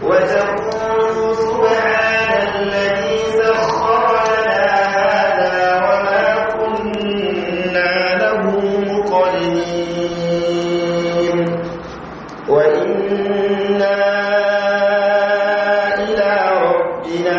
وتقول سبحان الذي سخر لنا هذا وما كنا له مقرنين وإنا إلى ربنا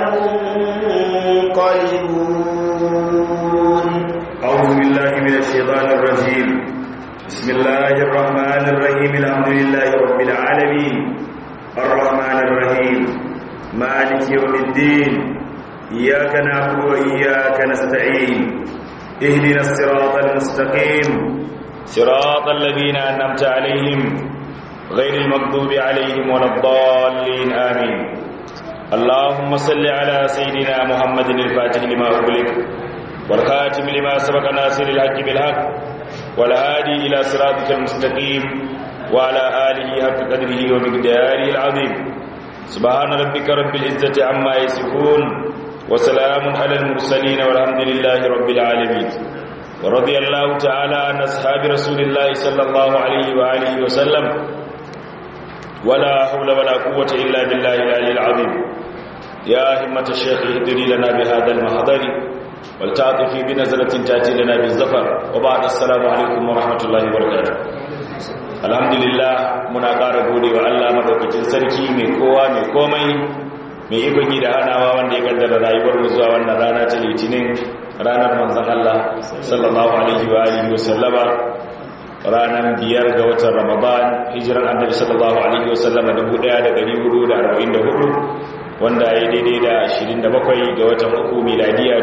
لمنقلبون أعوذ بالله من الشيطان الرجيم بسم الله الرحمن الرحيم الحمد لله رب العالمين الرحمن الرحيم مالك يوم الدين إياك نعبد وإياك نستعين اهدنا الصراط المستقيم صراط الذين أنعمت عليهم غير المغضوب عليهم ولا الضالين آمين اللهم صل على سيدنا محمد الفاتح لما أغلق والخاتم لما سبق ناصر الحق بالحق والهادي إلى صراطك المستقيم وعلى آله حق قدره ومقداره العظيم سبحان ربك رب العزة عما يصفون وسلام على المرسلين والحمد لله رب العالمين ورضي الله تعالى عن أصحاب رسول الله صلى الله عليه وآله وسلم ولا حول ولا قوة إلا بالله العلي العظيم يا همة الشيخ اهدني لنا بهذا المحضر والتعطفي بنزلة تأتي لنا بالزفر وبعد السلام عليكم ورحمة الله وبركاته alhamdulillah muna ƙara gode wa Allah madaukakin sarki mai kowa mai komai mai ikon yi da hanawa wanda ya kaddara rayuwar mu zuwa wannan rana ta litinin ranar manzon Allah sallallahu alaihi wa alihi wa sallama ranar biyar ga watan Ramadan hijiran annabi sallallahu alaihi wa sallama 1444 wanda ya daidai da 27 ga watan uku miladiya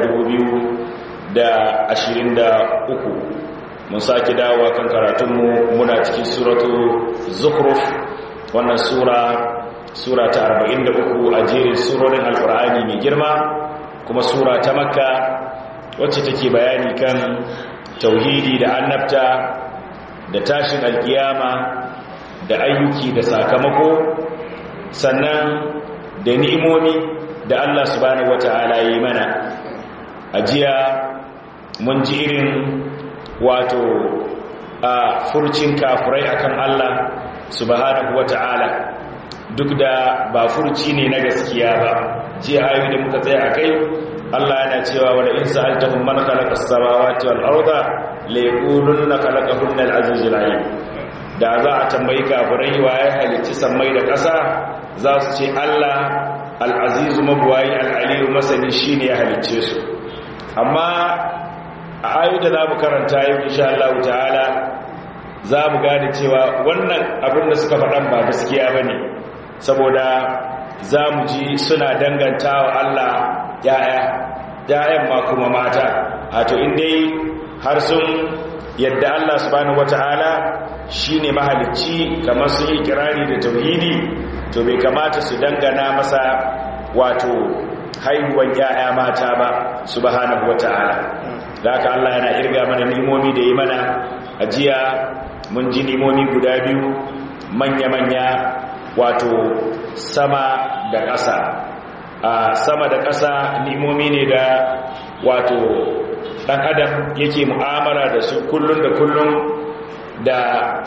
2023 mun sake dawowa kan karatunmu muna cikin suratu zukhruf wannan sura sura ta 43 a jerin surorin alkur'ani mai girma kuma sura ta makka wacce take bayani kan tauhidi da annabta da tashin alkiyama da ayyuki da sakamako sannan da ni'imomi da Allah subhanahu wata'ala yi mana ajiya mun ji irin wato a furcin kafurai akan Allah subhanahu wata'ala duk da ba furci ne na gaskiya ba jiya ayoyi da muka tsaya akai Allah yana cewa wala in sa'altahum man khalaqa as-samawati wal arda la yaquluna khalaqahunna al-azizul alim da za a tambayi kafurai waye halicci sammai da ƙasa za su ce Allah al-azizu mabwayi al-aliyu masani shine ya halicce su amma a ayoyi da za mu karanta yau insha Allah ta'ala za mu gane cewa wannan abin da suka faɗan ba gaskiya ba ne saboda za mu ji suna danganta wa Allah ya'ya ya'yan ma kuma mata hato dai har sun yadda Allah subhanahu wata'ala shine mahalicci kamar sun yi kirari da tauhidi to bai kamata su dangana masa wato haihuwan ya'ya mata ba subhanahu wata'ala da haka Allah yana irga mana nimomi da yi mana ajiya mun ji nimomi guda biyu manya-manya wato sama da ƙasa a sama da ƙasa nimomi ne da wato ɗan adam yake mu'amala da su kullum da kullum da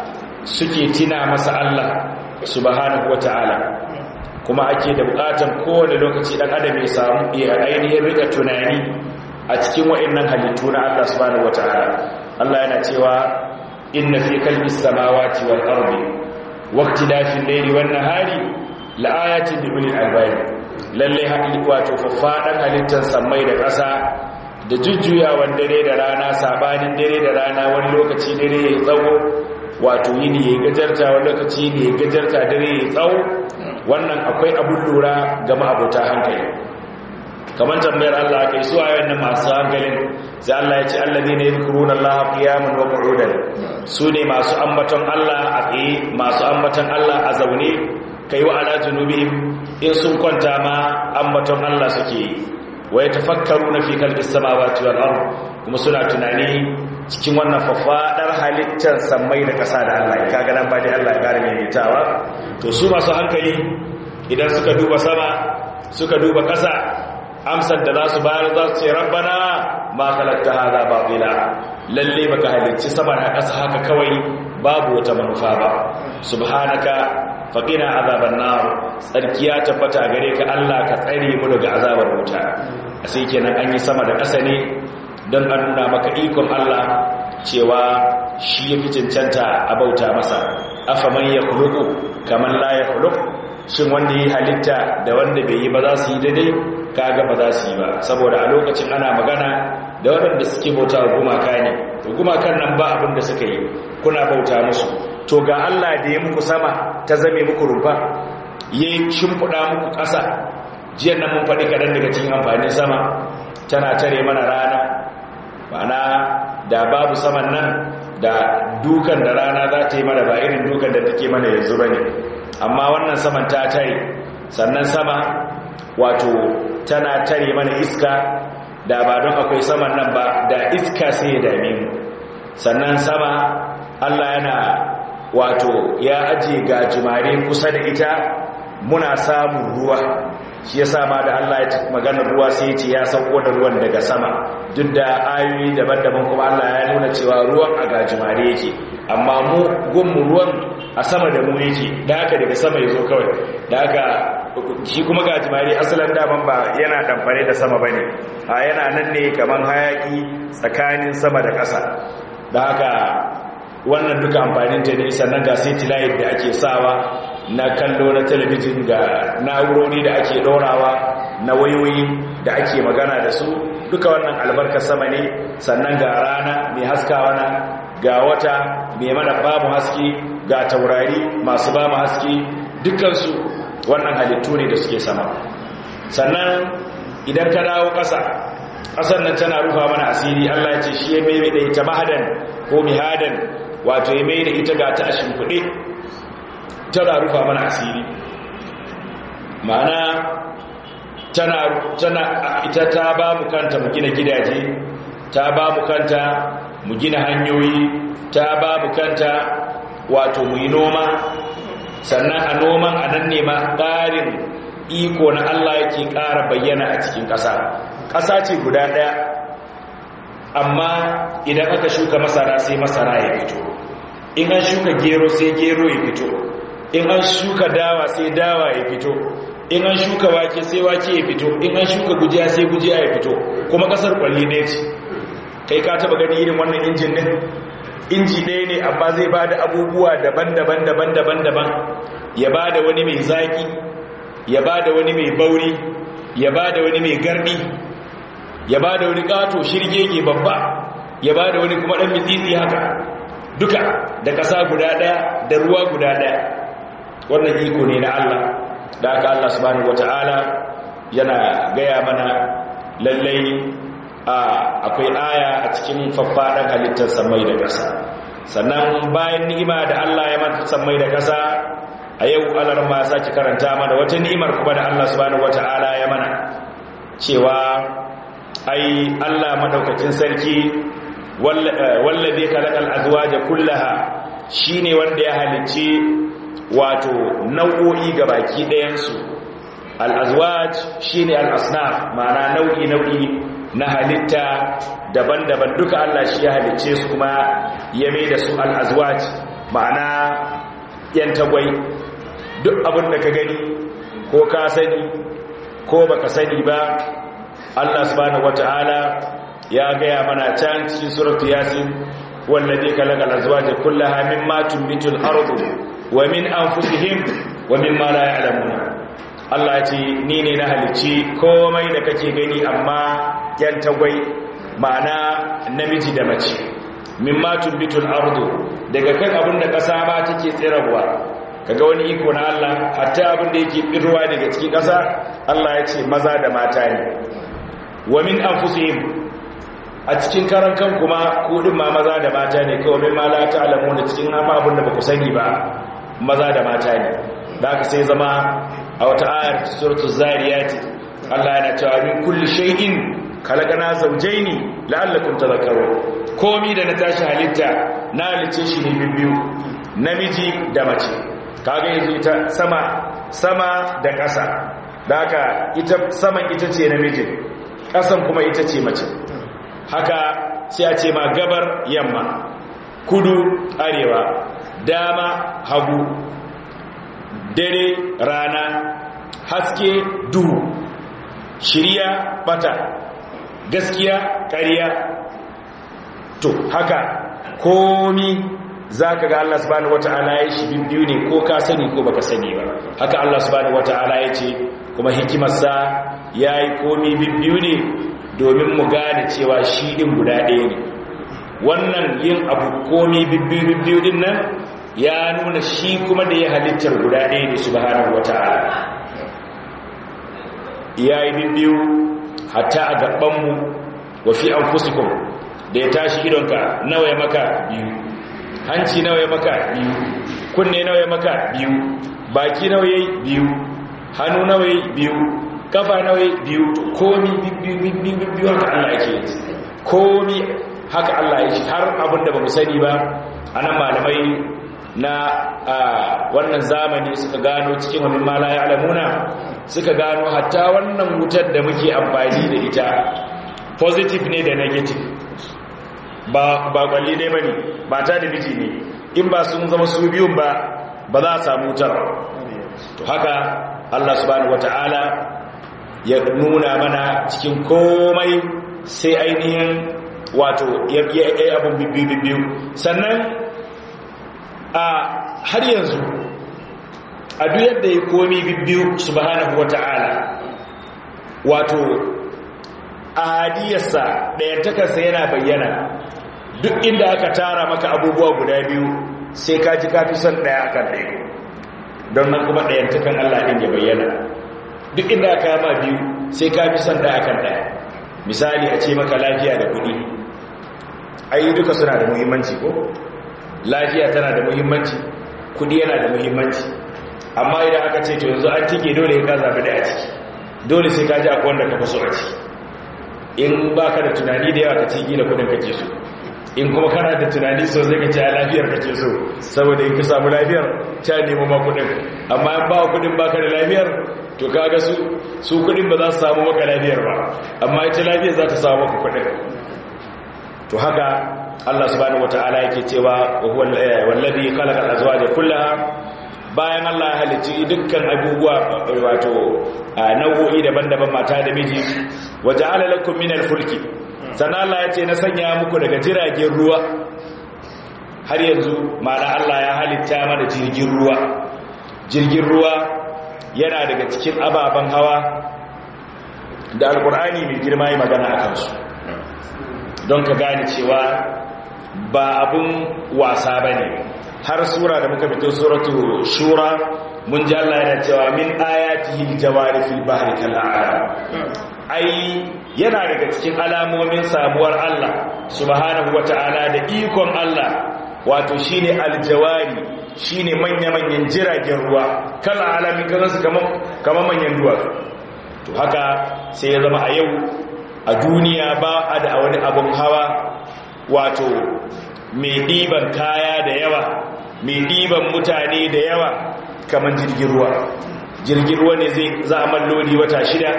suke tina masa Allah subhanahu wata'ala kuma ake da bukatan kowane lokaci ɗan adam ya samu ya ainihin rika tunani a cikin wa'annan halittu na Allah subhanahu wataala Allah yana cewa inna fi kalbis samawati wal ardi waqtilafil layli wan nahari laayatin li ulil albab lalle hakiki wato faffadan halittar samai da ƙasa da jujjuyawan dare da rana sabanin dare da rana wani lokaci dare ya tsawo wato yini ya gajarta wani lokaci ne ya gajarta dare ya tsawo wannan akwai abun lura ga ma'abota hankali kamar tambayar Allah kai su ayoyin nan masu hankalin sai Allah ya ce alladheena yadhkuruna Allah qiyaman wa qu'udan su ne masu ambaton Allah a tsaye masu ambaton Allah a zaune kai wa ala junubihim in sun kwanta ma ambaton Allah suke yi wa yatafakkaruna fi khalqis samawati wal ard kuma suna tunani cikin wannan fafadar halittar sammai da ƙasa da Allah kaga nan ba dai Allah ya gare mai tawa to su masu hankali idan suka duba sama suka duba ƙasa amsar da za su bayar za su ce rabbana ma halatta hada batila lalle baka halicci sama da ƙasa haka kawai babu wata manufa ba subhanaka faqina azaban nar tsarkiya tabbata gare ka Allah ka tsare mu daga azabar wuta sai kenan an yi sama da ƙasa ne don an nuna maka ikon Allah cewa shi ya fi cancanta a bauta masa afa man ya kuluku kamar la ya kuluku shin wanda yi halitta da wanda bai yi ba za su yi daidai kaga ba za su yi ba saboda a lokacin ana magana da waɗanda suke bauta wa gumaka ne to gumakan nan ba abin da suka yi kuna bauta musu to ga Allah da ya muku sama ta zame muku rumfa ya shimfiɗa muku ƙasa jiyan nan mun faɗi kaɗan daga cikin amfanin sama tana tare mana rana ma'ana da babu saman nan da dukan da rana za ta yi mana ba irin dukan da take mana yanzu ba ne amma wannan saman ta tare sannan sama wato tana tare mana iska da ba don akwai saman nan ba da iska sai ya dame mu sannan sama allah yana wato ya ajiye gajimare kusa da ita muna samun ruwa shi ya ma da Allah ya maganar ruwa sai ce ya sauko da ruwan daga sama duk da ayoyi daban-daban kuma Allah ya nuna cewa ruwan a gajimare yake amma mu gunmu ruwan a sama da mu yake da haka daga sama ya zo kawai da haka shi kuma gajimare asalin daman ba yana damfare da sama bane a yana nan ne kamar hayaki tsakanin sama da ƙasa da haka wannan duka amfaninta ne sannan ga satellite da ake sawa na kallo na talabijin ga na'urori da ake ɗorawa na wayoyi da ake magana da su duka wannan albarkar sama ne sannan ga rana mai haskawa na ga wata mai mana babu haske ga taurari masu bamu haske dukansu wannan halittu ne da suke sama sannan idan ka dawo ƙasa ƙasar nan tana rufa mana asiri Allah ya ce shi ya mai da ita mahadan ko mihadan wato ya mai da ita ga ta a shimfiɗe tana rufa mana asiri ma'ana tana tana ita ta ba mu kanta mu gina gidaje ta ba mu kanta mu gina hanyoyi ta ba mu kanta wato mu yi noma sannan a noman a nan ne ma ƙarin iko na Allah yake ƙara bayyana a cikin ƙasa ƙasa ce guda ɗaya amma idan aka shuka masara sai masara ya fito in an shuka gero sai gero ya fito in an shuka dawa sai dawa ya fito in an shuka wake sai wake ya fito in an shuka gujiya sai gujiya ya fito kuma kasar kwalli ne ce kai ka taba gani irin wannan injin din inji ɗaya ne amma zai ba da abubuwa daban-daban daban-daban daban ya ba da wani mai zaƙi ya ba da wani mai bauri ya ba da wani mai gardi ya ba da wani ƙato shirgege babba ya ba da wani kuma ɗan mitsitsi haka duka da ƙasa guda ɗaya da ruwa guda ɗaya wannan iko ne na Allah da aka Allah subhanahu wata'ala yana gaya mana lallai akwai aya a cikin faffaɗan halittar samai da ƙasa sannan bayan ni'ima da Allah ya mata samai da ƙasa a yau alar ma sake karanta mana wata ni'imar kuma da Allah subhanahu wata'ala ya mana cewa ai Allah madaukakin sarki wallazi khalaqal azwaja kullaha shine wanda ya halicci wato nau'o'i ga baki ɗayansu al'azwaj shi ne al'asnaf ma'ana nau'i-nau'i na halitta daban-daban duka Allah shi ya halicce su kuma ya mai da su al'azwaj ma'ana ‘yan tagwai duk abin da ka gani ko ka sani ko baka sani ba Allah subhanahu wata'ala ya gaya mana can cikin suratu yasin wallazi khalaqa al-azwaja kullaha mimma tunbitu al-ardu wa min anfusihim wa mimma la ya'lamun Allah ya ce ni ne na halicci komai da kake gani amma yan tagwai ma'ana namiji da mace mimma tunbitu al-ardu daga kan abin da kasa ba take tsirarwa kaga wani iko na Allah hatta abin da yake tsirwa daga cikin kasa Allah ya ce maza da mata ne wa min anfusihim a cikin karan kan kuma kudin ma maza da mata ne kawai mai mala ta alamu da cikin hama abin da ba ku sani ba maza da mata ne da aka sai zama a wata ayar suratul zariyati Allah yana cewa min kulli shay'in khalaqana zawjayn la'allakum tadhakkarun komi da na tashi halitta na halice shi ne biyu namiji da mace kaga yanzu ita sama sama da ƙasa da haka ita saman ita ce namiji ƙasan kuma ita ce mace haka sai a ce ma gabar yamma kudu arewa dama hagu dare rana haske duhu shirya bata gaskiya ƙarya to haka komi za ka ga Allah subhanahu wata'ala ya shi biyu ne ko ka sani ko baka sani ba haka Allah subhanahu wata'ala ya ce kuma hikimarsa ya yi komi biyu ne domin mu gane cewa shi ɗin guda ɗaya ne wannan yin abu komi biyu din nan ya nuna shi kuma da ya halittar guda ɗaya ne subhanahu wata'ala ya yi biyu hatta a gabanmu wa fi an da ya tashi idonka nawa ya maka biyu hanci nawa ya maka biyu kunne nawa ya maka biyu baki nawa ya biyu hannu nawa ya biyu kafa nawa ya biyu komi biyu biyu haka Allah yake yi komi haka Allah ya har abin da ba mu sani ba anan malamai na wannan zamani suka gano cikin wani mala ya alamuna suka gano hatta wannan wutar da muke amfani da ita positive ne da negative ba ba kwalli ne bane ba ta da miji ne in ba sun zama su biyun ba ba za a samu wutar to haka Allah subhanahu wataala ya nuna mana cikin komai sai ainihin wato ya yi abin bibbiyu sannan a har yanzu a duk yadda ya komi bibbiyu subhanahu wataala wato a hadiyarsa ɗayantakarsa yana bayyana duk inda aka tara maka abubuwa guda biyu sai ka ji kafi son ɗaya akan ɗaya don nan kuma ɗayantakan Allah ɗin ya bayyana duk inda aka yama biyu sai ka fi son ɗaya akan ɗaya misali a ce maka lafiya da kuɗi ayi duka suna da muhimmanci ko lafiya tana da muhimmanci kuɗi yana da muhimmanci amma idan aka ce to yanzu an tike dole ya ka zaɓi ɗaya ciki dole sai ka ji akwai wanda ka fi so a ciki in ba ka da tunani da yawa ka ci gina kudin kake so in kuma kana da tunani so zai ka ci a lafiyar kake so saboda in ka samu lafiyar ta nemo ma kudin amma in ba kudin ba ka da lafiyar to kaga su su kudin ba za su samu maka lafiyar ba amma ita lafiyar za ta samu maka kudin to haka Allah subhanahu wataala yake cewa wallazi khalaqa al-azwaja kullaha bayan Allah ya halicci dukkan abubuwa wato nau'o'i daban-daban mata da miji waje alalakun minal fulki sannan Allah ya ce na sanya muku daga jiragen ruwa har yanzu ma'ana Allah ya halitta mana jirgin ruwa jirgin ruwa yana daga cikin ababen hawa da alkur'ani mai girma yi magana a kansu don ka gane cewa ba abun wasa ba ne har sura da muka fito suratu shura mun ji Allah yana cewa min ayatihi aljawari fil bahri kal a'lam ai yana daga cikin alamomin samuwar Allah subhanahu wata'ala da ikon Allah wato shine aljawari shine manya-manyan jiragen ruwa kala alami kaza su kaman kaman manyan duwatsu to haka sai ya zama a yau a duniya ba a da wani abun hawa wato mai ɗiban kaya da yawa mai ɗiban mutane da yawa kamar jirgin ruwa jirgin ruwa ne zai za a malloli wata shida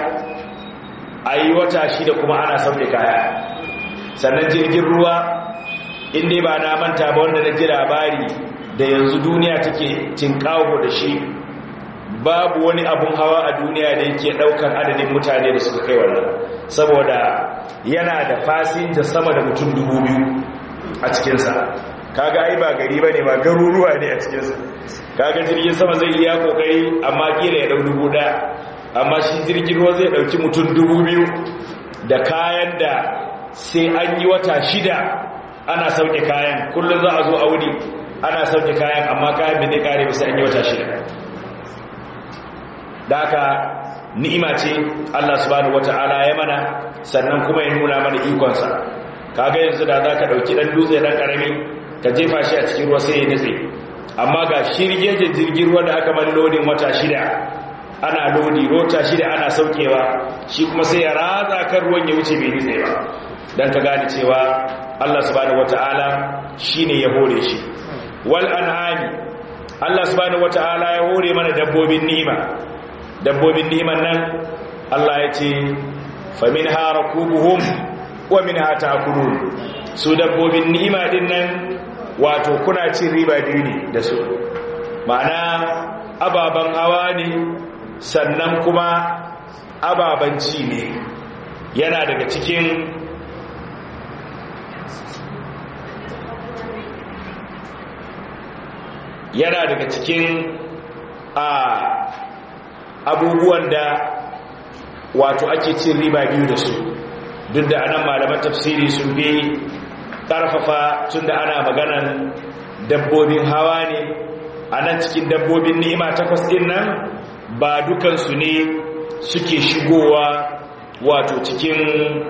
a yi wata shida kuma ana sauke kaya sannan jirgin ruwa inda ba na manta ba wanda na ji labari da yanzu duniya take tinkawo da shi babu wani abun hawa a duniya da yake daukan adadin mutane da suka kai wannan saboda yana da fasinja sama da mutum dubu biyu a cikinsa kaga ai ba gari ba ne ba garuruwa ne a cikinsa kaga jirgin sama zai iya kokari amma kila ya dau dubu daya amma shi jirgin ruwa zai dauki mutum dubu biyu da kayan da sai an yi wata shida ana sauke kayan kullum za a zo a wuri ana sauke kayan amma kayan da zai kare bisa an yi wata shida da haka ni'ima ce Allah subhanahu wata'ala ya mana sannan kuma ya nuna mana ikonsa kaga yanzu da za ka ɗauki ɗan dutse ɗan ƙarami ka jefa shi a cikin ruwa sai ya nutse amma ga shirgejin jirgin ruwa da aka man lodin wata shida ana lodi rota shida ana saukewa shi kuma sai ya ratsa kan ruwan ya wuce bai nutse ba don ka gane cewa Allah subhanahu wata'ala shine ya hore shi wal an'ami Allah subhanahu wata'ala ya hore mana dabbobin ni'ima dabbobin ni'iman nan Allah ya ce faminha rakubuhum wa minha ta'kulun su dabbobin ni'ima din nan wato kuna cin riba biyu ne da su ma'ana ababen hawa ne sannan kuma ababen ci ne yana daga cikin yana daga cikin a abubuwan da wato ake cin riba biyu da su duk da anan malaman tafsiri sun bi ƙarfafa tun da ana maganan dabbobin hawa ne a nan cikin dabbobin ni'ima takwas ɗin nan ba dukansu ne suke shigowa wato cikin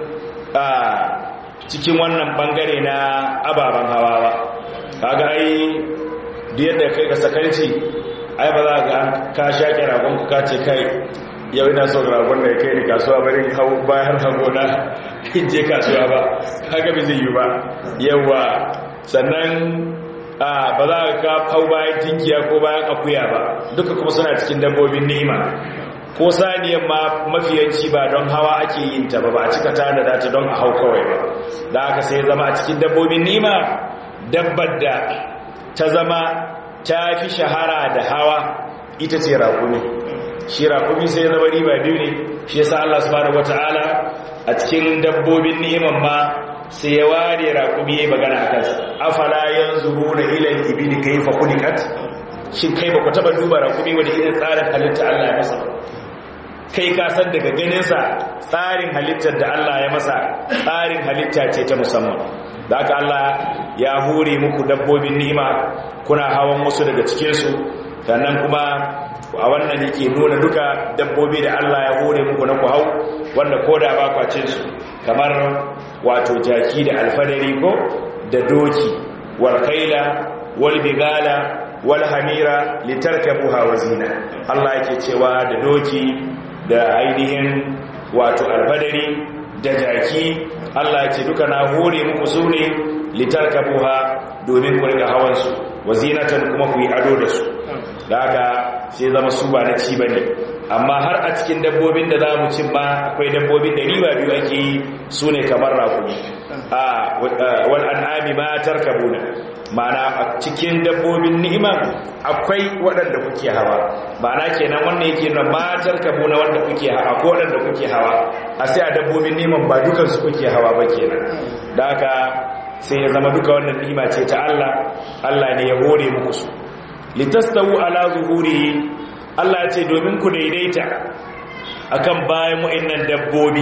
a cikin wannan bangare na ababen hawa ba kaga ai da yadda kai ka sakarci ai ba za ga ka shaƙe ragon ka ce kai yau ina son ragon da ya kai ni kasuwa barin hau bayan hagona in je kasuwa ba haka bai zai yi ba yawa sannan ba za ka hau bayan tinkiya ko bayan akuya ba duka kuma suna cikin dabbobin ni'ima ko saniyan ma mafiyanci ba don hawa ake yin ta ba ba a cika tana da ta don a hau kawai ba da aka sai zama a cikin dabbobin ni'ima dabbar da ta zama ta fi shahara da hawa ita ce raƙumi shi raƙumi sai zama riba biyu ne shi yasa Allah subhanahu wataala a cikin dabbobin ni'iman ma sai ya ware raƙumi ya magana a kansa afala yanzuruna ila al-ibili kayfa khuliqat shin kai ba ku taba duba raƙumi wani irin tsarin halitta Allah ya masa kai ka san daga ganin sa tsarin halittar da Allah ya masa tsarin halitta ce ta musamman da haka Allah ya hure muku dabbobin ni'ima kuna hawan wasu daga cikin su sannan kuma a wannan yake nuna duka dabbobi da Allah ya hore muku na ku hau wanda koda ba kwacin su kamar wato jaki da alfadari ko da doki wal kaila wal bigala wal hamira litarkabuha wa zina Allah yake cewa da doki da ainihin wato alfadari da jaki Allah yake duka na hore muku su ne litarkabuha domin ku riga hawan su wa zinatan kuma ku yi ado da su da haka sai zama su ba na ci bane amma har a cikin dabbobin da za mu cin ma akwai dabbobin da riba biyu ake yi su ne kamar rakumi a wal an'ami ma tarkabuna ma'ana a cikin dabbobin ni'ima akwai waɗanda kuke hawa ma'ana kenan wannan yake nuna ma tarkabuna wanda kuke hawa ko waɗanda kuke hawa a sai a dabbobin ni'iman ba dukansu kuke hawa ba kenan da haka sai ya zama duka wannan ni'ima ce ta Allah Allah ne ya hore muku su litastawu ala zuhuri Allah ce domin ku daidaita akan bayan wa'annan dabbobi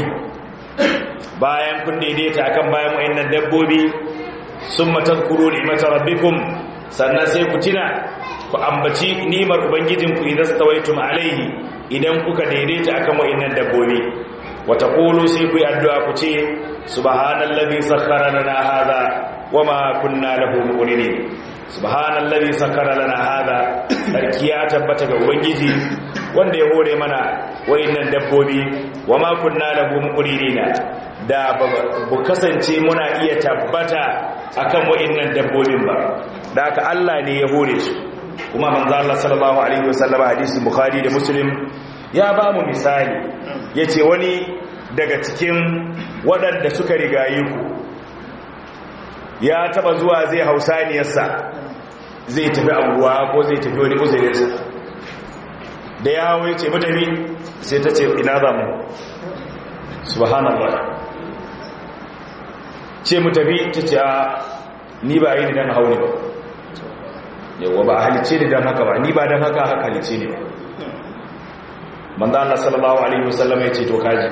bayan kun daidaita akan bayan wa'annan dabbobi summa tadhkuru ni'mata rabbikum sannan sai ku tuna ku ambaci ni'mar ubangijinku idan stawaitum alaihi idan kuka daidaita akan wa'annan dabbobi wa taqulu sai ku yi addu'a ku ce subhanallazi sakhkhara lana hadha wama kunna lahu muqrinin subhanallazi sakkara lana hada sarki ya tabbata ga ubangiji wanda ya hore mana wayannan dabbobi wama kunna lahu muqrinina da bu kasance muna iya tabbata akan wayannan dabbobin ba da haka Allah ne ya hore su kuma manzo Allah sallallahu alaihi wasallam hadisi bukhari da muslim ya ba mu misali yace wani daga cikin waɗanda suka rigaye ku ya taba zuwa zai hausaniyarsa zai tafi abuwa ko zai tafi wani uzurinsa da ya hawo ya ce mutane sai ta ce ina za mu subhanallah ce mu tafi ta ce a ni ba yi ni don hauni ba yawa ba a halice ni don haka ba ni ba don haka haka halice ni ba manzo Allah sallallahu alaihi wasallam ya ce to kaji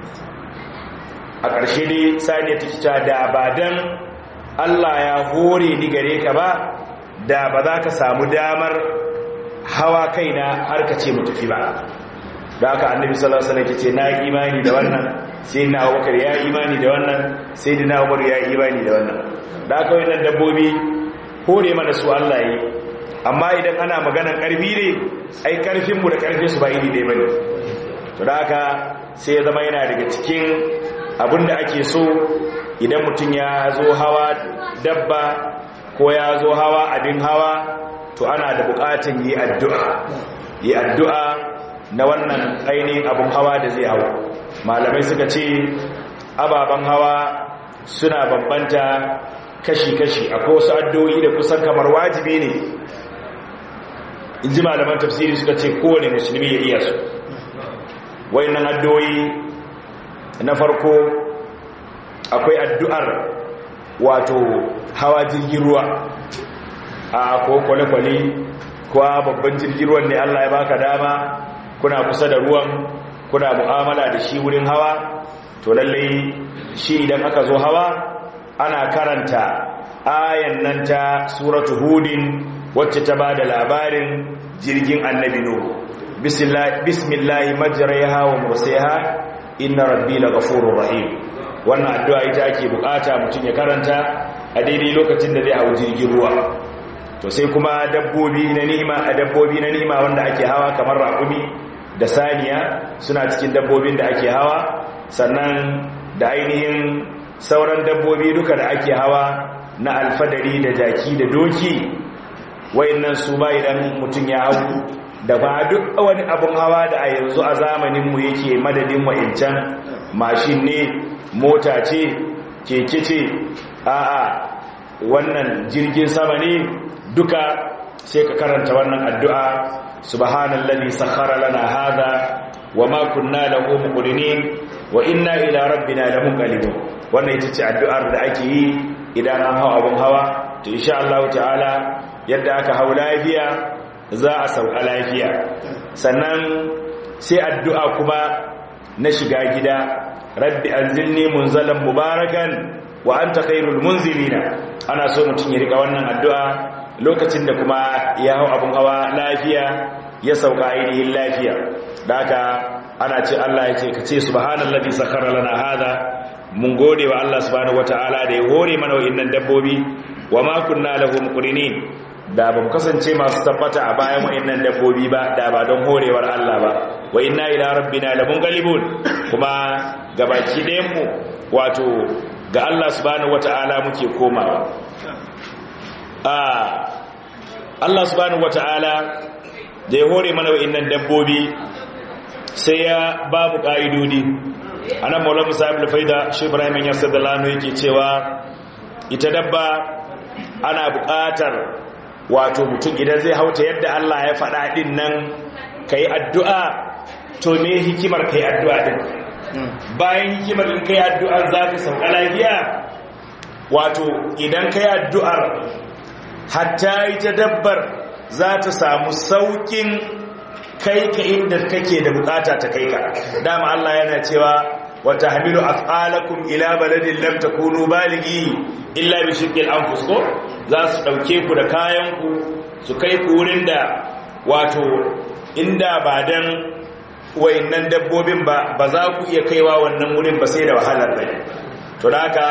a ƙarshe dai sani ta kita da ba dan Allah ya hore ni gare ka ba da ba za ka samu damar hawa kaina har ka ce mu tafi ba da aka annabi sallallahu alaihi wasallam ce na imani da wannan sai na Abubakar ya imani da wannan sai dina Umar ya imani da wannan da aka wannan dabbobi hore mana su Allah yi amma idan ana maganar karfi ne ai karfin mu da karfin su ba iri ɗaya bane to da aka sai ya zama yana daga cikin abinda ake so idan mutum ya zo hawa dabba ko ya zo hawa abin hawa to ana da bukatun yi addu'a yi addu'a na wannan ainihin abin hawa da zai hau malamai suka ce ababen hawa suna bambanta kashi-kashi akwai wasu addu'o'i da kusan kamar wajibi ne in ji malaman tafsiri suka ce kowane musulmi ya iya su wayannan addu'o'i na farko akwai addu'ar wato hawa jirgin ruwa a ko kwale-kwale ko babban jirgin ruwan ne Allah ya baka dama kuna kusa da ruwan kuna mu'amala da shi wurin hawa to lallai shi idan aka zo hawa ana karanta ayan nan ta suratu hudin wacce ta bada labarin jirgin annabi nuhu bismillahi majraha wa mursaha inna rabbi laghafurur rahim wannan addu'a ita ake bukata mutum ya karanta a daidai lokacin da zai hau jirgin ruwa to sai kuma dabbobi na nima a dabbobi na nima wanda ake hawa kamar raƙumi da saniya suna cikin dabbobin da ake hawa sannan da ainihin sauran dabbobi duka da ake hawa na alfadari da jaki da doki wayannan su ba idan mutum ya hau da ba duk wani abun hawa da a yanzu a zamaninmu yake madadin wa'incan mashin ne mota ce keke ce a'a wannan jirgin sama ne duka sai ka karanta wannan addu'a subhanallazi sakhara lana hadha wama kunna lahu muqrinin wa inna ila rabbina lamunqalibun wannan ita ce addu'ar da ake yi idan an hawa abun hawa to insha Allah ta'ala yadda aka hau lafiya za a sauka lafiya sannan sai addu'a kuma na shiga gida rabbi anzilni munzalan mubarakan wa anta khairul munzilina ana so mutum ya rika wannan addu'a lokacin da kuma ya hau abun hawa lafiya ya sauka ainihin lafiya da haka ana ce Allah ya ce ka ce subhanallazi sakhara lana hada mun gode wa Allah subhanahu wataala da ya hore mana wa'annan dabbobi wa ma kunna lahu muqrinin da ba mu kasance masu tabbata a bayan wa'annan dabbobi ba da ba don horewar Allah ba wa inna ila rabbina lamunqalibun kuma gabaki ɗayan mu wato ga Allah subhanahu wata'ala muke komawa a Allah subhanahu wata'ala da ya hore mana wa'annan dabbobi sai ya ba mu ka'idodi anan maula musa ibn faida shi ibrahim ya sadalano yake cewa ita dabba ana buƙatar wato mutum idan zai hauta yadda Allah ya faɗa ɗin nan ka yi addu'a to me hikimar ka yi addu'a ɗin bayan hikimar in ka yi addu'ar za ka sauka lafiya wato idan ka yi addu'ar hatta ita dabbar za ta samu sauƙin kai ka inda kake da bukata ta kai ka dama Allah yana cewa wata hamilu af'alakum ila baladin lam takunu balighi illa bi shiqqil anfus ko za su dauke ku da kayan ku su kai ku wurin da wato inda ba dan wayannan dabbobin ba ba za ku iya kaiwa wannan wurin ba sai da wahalar bai to haka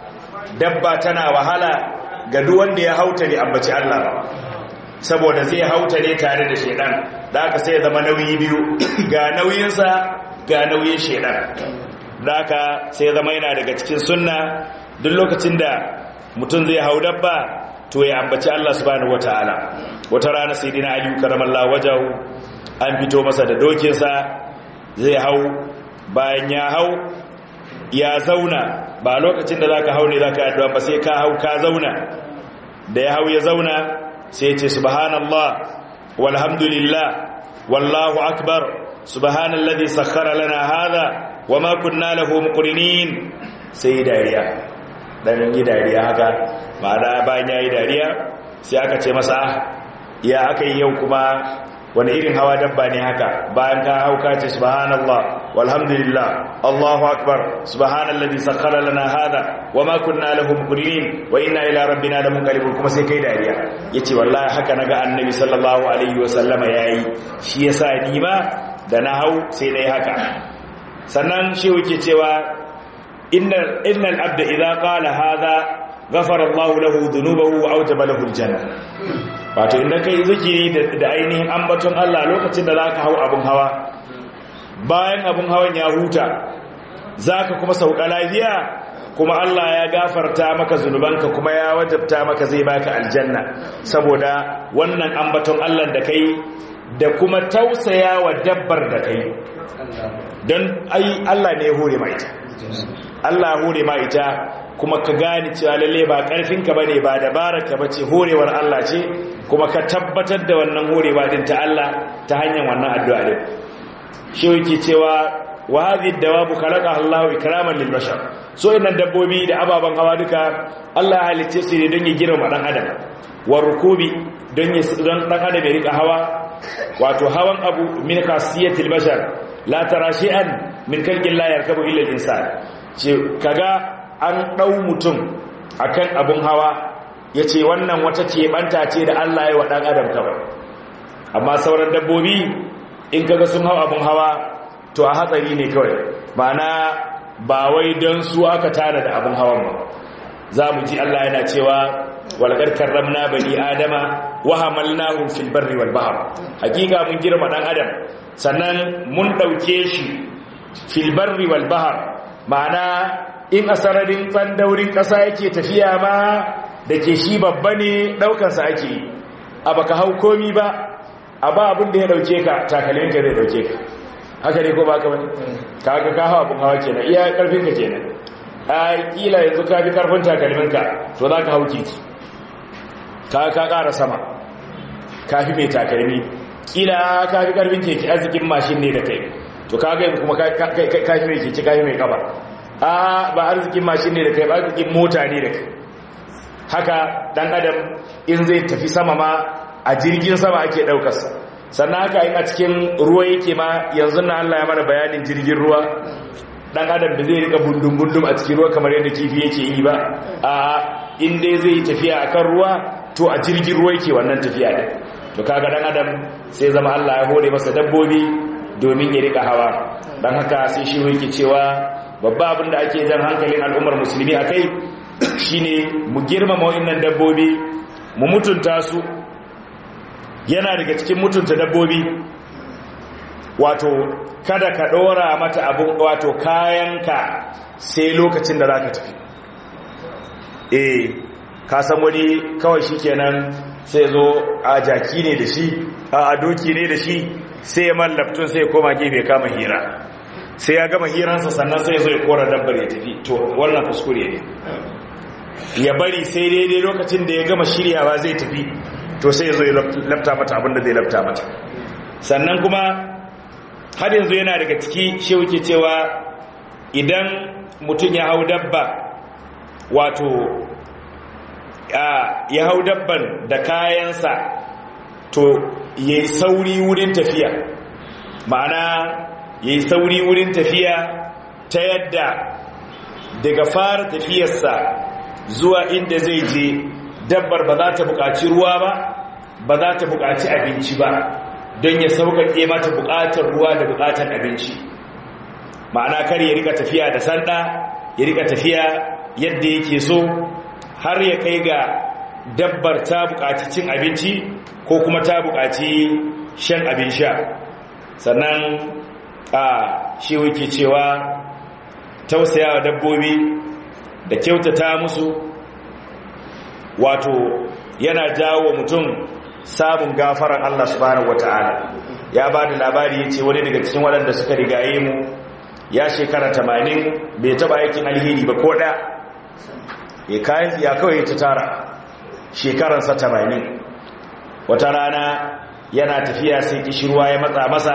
dabba tana wahala ga duk wanda ya hauta ne ambaci Allah ba saboda zai hauta ne tare da shedan da haka sai zama nauyi biyu ga nauyinsa ga nauyin shedan da haka sai zama yana daga cikin sunna duk lokacin da mutum zai hau dabba to ya ambaci Allah subhanahu wataala wata rana sayyidina Ali karamallahu wajahu an fito masa da dokinsa zai hau bayan ya hau ya zauna ba lokacin da zaka hau ne zaka addu'a ba sai ka hau ka zauna da ya hau ya zauna sai ya ce subhanallah walhamdulillah wallahu akbar subhanallazi sakhkhara lana hadha wama kunna lahu muqrinin sai dariya dan yi dariya haka ma'ana bayan yayi dariya sai aka ce masa ya aka yi yau kuma wani irin hawa dabba ne haka bayan ka hauka ce subhanallah walhamdulillah allahu akbar subhanallazi sakhkhara lana hada wama kunna lahu muqrinin wa inna ila rabbina lamunqalibun kuma sai kai dariya yace wallahi haka naga annabi sallallahu alaihi wasallama yayi shi yasa ni ma da na hau sai dai haka sannan shi yake cewa innal innal abda idza qala hada ghafara Allahu lahu dhunubahu wa awjaba lahu aljanna wato idan kai zikiri da ainihin ambaton Allah lokacin da zaka hau abun hawa bayan abun hawan ya huta zaka kuma sauka lafiya kuma Allah ya gafarta maka zunubanka kuma ya wajabta maka zai baka aljanna saboda wannan ambaton Allah da kai da kuma tausaya wa dabbar da kai don ai Allah ne ya hore ma ita Allah hore ma ita kuma ka gane cewa lalle ba karfinka bane ba dabararka bace horewar Allah ce kuma ka tabbatar da wannan horewa din ta Allah ta hanyar wannan addu'a din shi yake cewa wa hadhihi dawabu khalaqa Allahu ikraman lil bashar so innan dabbobi da ababan hawa duka Allah ya halice su ne don ya girma dan adam wa rukubi don ya don dan adam ya rika hawa wato hawan abu min khasiyatil bashar la tara shay'an min kalqin la yarkabu illa al-insan ce kaga an dau mutum akan abun hawa yace wannan wata ce banta ce da Allah ya wa dan adam kawai amma sauran dabbobi in kaga sun hawa abun hawa to a hatsari ne kawai ma'ana ba wai don su aka tana da abun hawan ba za mu ji Allah yana cewa walqad karramna bani adama wa hamalnahum fil barri wal bahr hakika mun girma dan adam sannan mun dauke shi fil barri wal bahr ma'ana in asararin tsandaurin kasa yake tafiya ma dake shi babba ne daukar sa ake a baka hau komi ba a ba abin da ya dauke ka takalmin ka zai dauke ka haka ne ko baka bane kaga ka hawa abin hawa kenan iya karfin ka kenan a kila yanzu ka fi karfin takalmin ka to za ka hau titi ka ka ƙara sama ka fi mai takalmi kila ka fi karfin keke arzikin mashin ne da kai to ka ga kuma ka fi mai keke ka fi mai kafa a ba arzikin mashin ne da kai ba arzikin mota ne da kai haka dan adam in zai tafi sama ma a jirgin sama ake daukarsa sannan haka in a cikin ruwa yake ma yanzu na Allah ya mana bayanin jirgin ruwa dan adam da zai rika bundum-bundum a cikin ruwa kamar yadda kifi yake yi ba a in dai zai tafiya akan ruwa to a jirgin ruwa yake wannan tafiya din to kaga dan adam sai zama Allah ya hore masa dabbobi domin ya rika hawa dan haka sai shi yake cewa babba abin da ake jan hankalin al'ummar musulmi akai shine mu girmama wa'annan dabbobi mu mutunta su yana daga cikin mutunta dabbobi wato kada ka dora mata abun wato kayanka sai lokacin da zaka tafi eh ka san wani kawai shikenan sai zo a jaki ne da shi a doki ne da shi sai ya mallaftun sai ya koma gefe kama hira sai ya gama hiransa sannan sai ya zo ya kora dabbar ya tafi to wannan kuskure ne ya bari sai daidai lokacin da ya gama shiryawa zai tafi to sai ya zo ya lafta mata abinda zai lafta mata sannan kuma har yanzu yana daga ciki shi wuke cewa idan mutum ya hau dabba wato ya hau dabban da kayansa to ya yi sauri wurin tafiya ma'ana ya yi sauri wurin tafiya ta yadda daga fara tafiyarsa zuwa inda zai je dabbar ba za ta buƙaci ruwa ba ba za ta buƙaci abinci ba don ya sauƙaƙe mata buƙatar ruwa da buƙatar abinci ma'ana kar ya rika tafiya da sanda ya rika tafiya yadda yake so har ya kai ga dabbar ta buƙaci cin abinci ko kuma ta buƙaci shan abin sha sannan a shi wuke cewa tausayawa dabbobi da kyautata musu wato yana jawo mutum samun gafaran Allah subhanahu wata'ala ya ba da labari ya ce wani daga cikin waɗanda suka rigaye mu ya shekara tamanin bai taɓa aikin alheri ba ko ɗaya ya kayan ya kawai ta tara shekaransa tamanin wata rana yana tafiya sai kishirwa ya matsa masa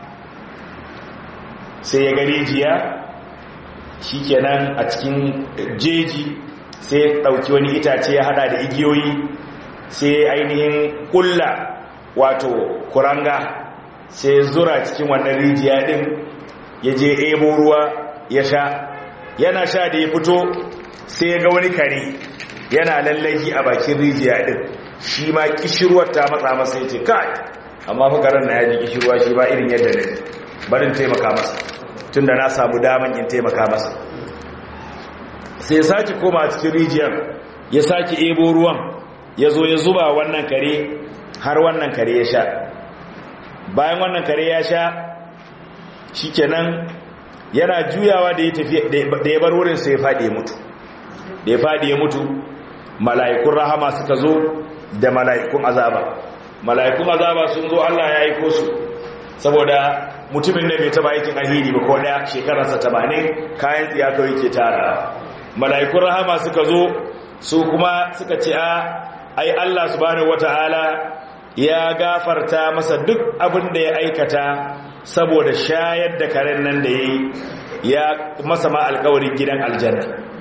sai ya gari jiya shi kenan a cikin jeji sai ya ɗauki wani itace ya hada da igiyoyi sai ainihin kulla wato kuranga sai zura cikin wannan rijiya din ya je ebo ruwa ya sha yana sha da ya fito sai ya ga wani kare yana lallaki a bakin rijiya din shi ma kishirwar ta matsa masa ya ce kai amma fa karen na ya ji kishirwa shi ba irin yadda ne barin taimaka masa tunda na samu daman in taimaka masa sai sake koma cikin rijiyar ya sake ebo ruwan ya zo ya zuba wannan kare har wannan kare ya sha bayan wannan kare ya sha shikenan yana juyawa da ya tafi da ya bar wurin sai ya faɗi ya mutu da ya faɗi ya mutu mala'ikun rahama suka zo da mala'ikun azaba mala'ikun azaba sun zo Allah ya aiko su saboda mutumin da bai taba aikin alheri ba ko daya shekararsa 80 kayan tsiya kawai ke tara mala'ikun rahama suka zo su kuma suka ce a ai Allah subhanahu wata'ala ya gafarta masa duk abin da ya aikata saboda shayar da karen nan da ya yi ya masa ma alkawarin gidan aljanna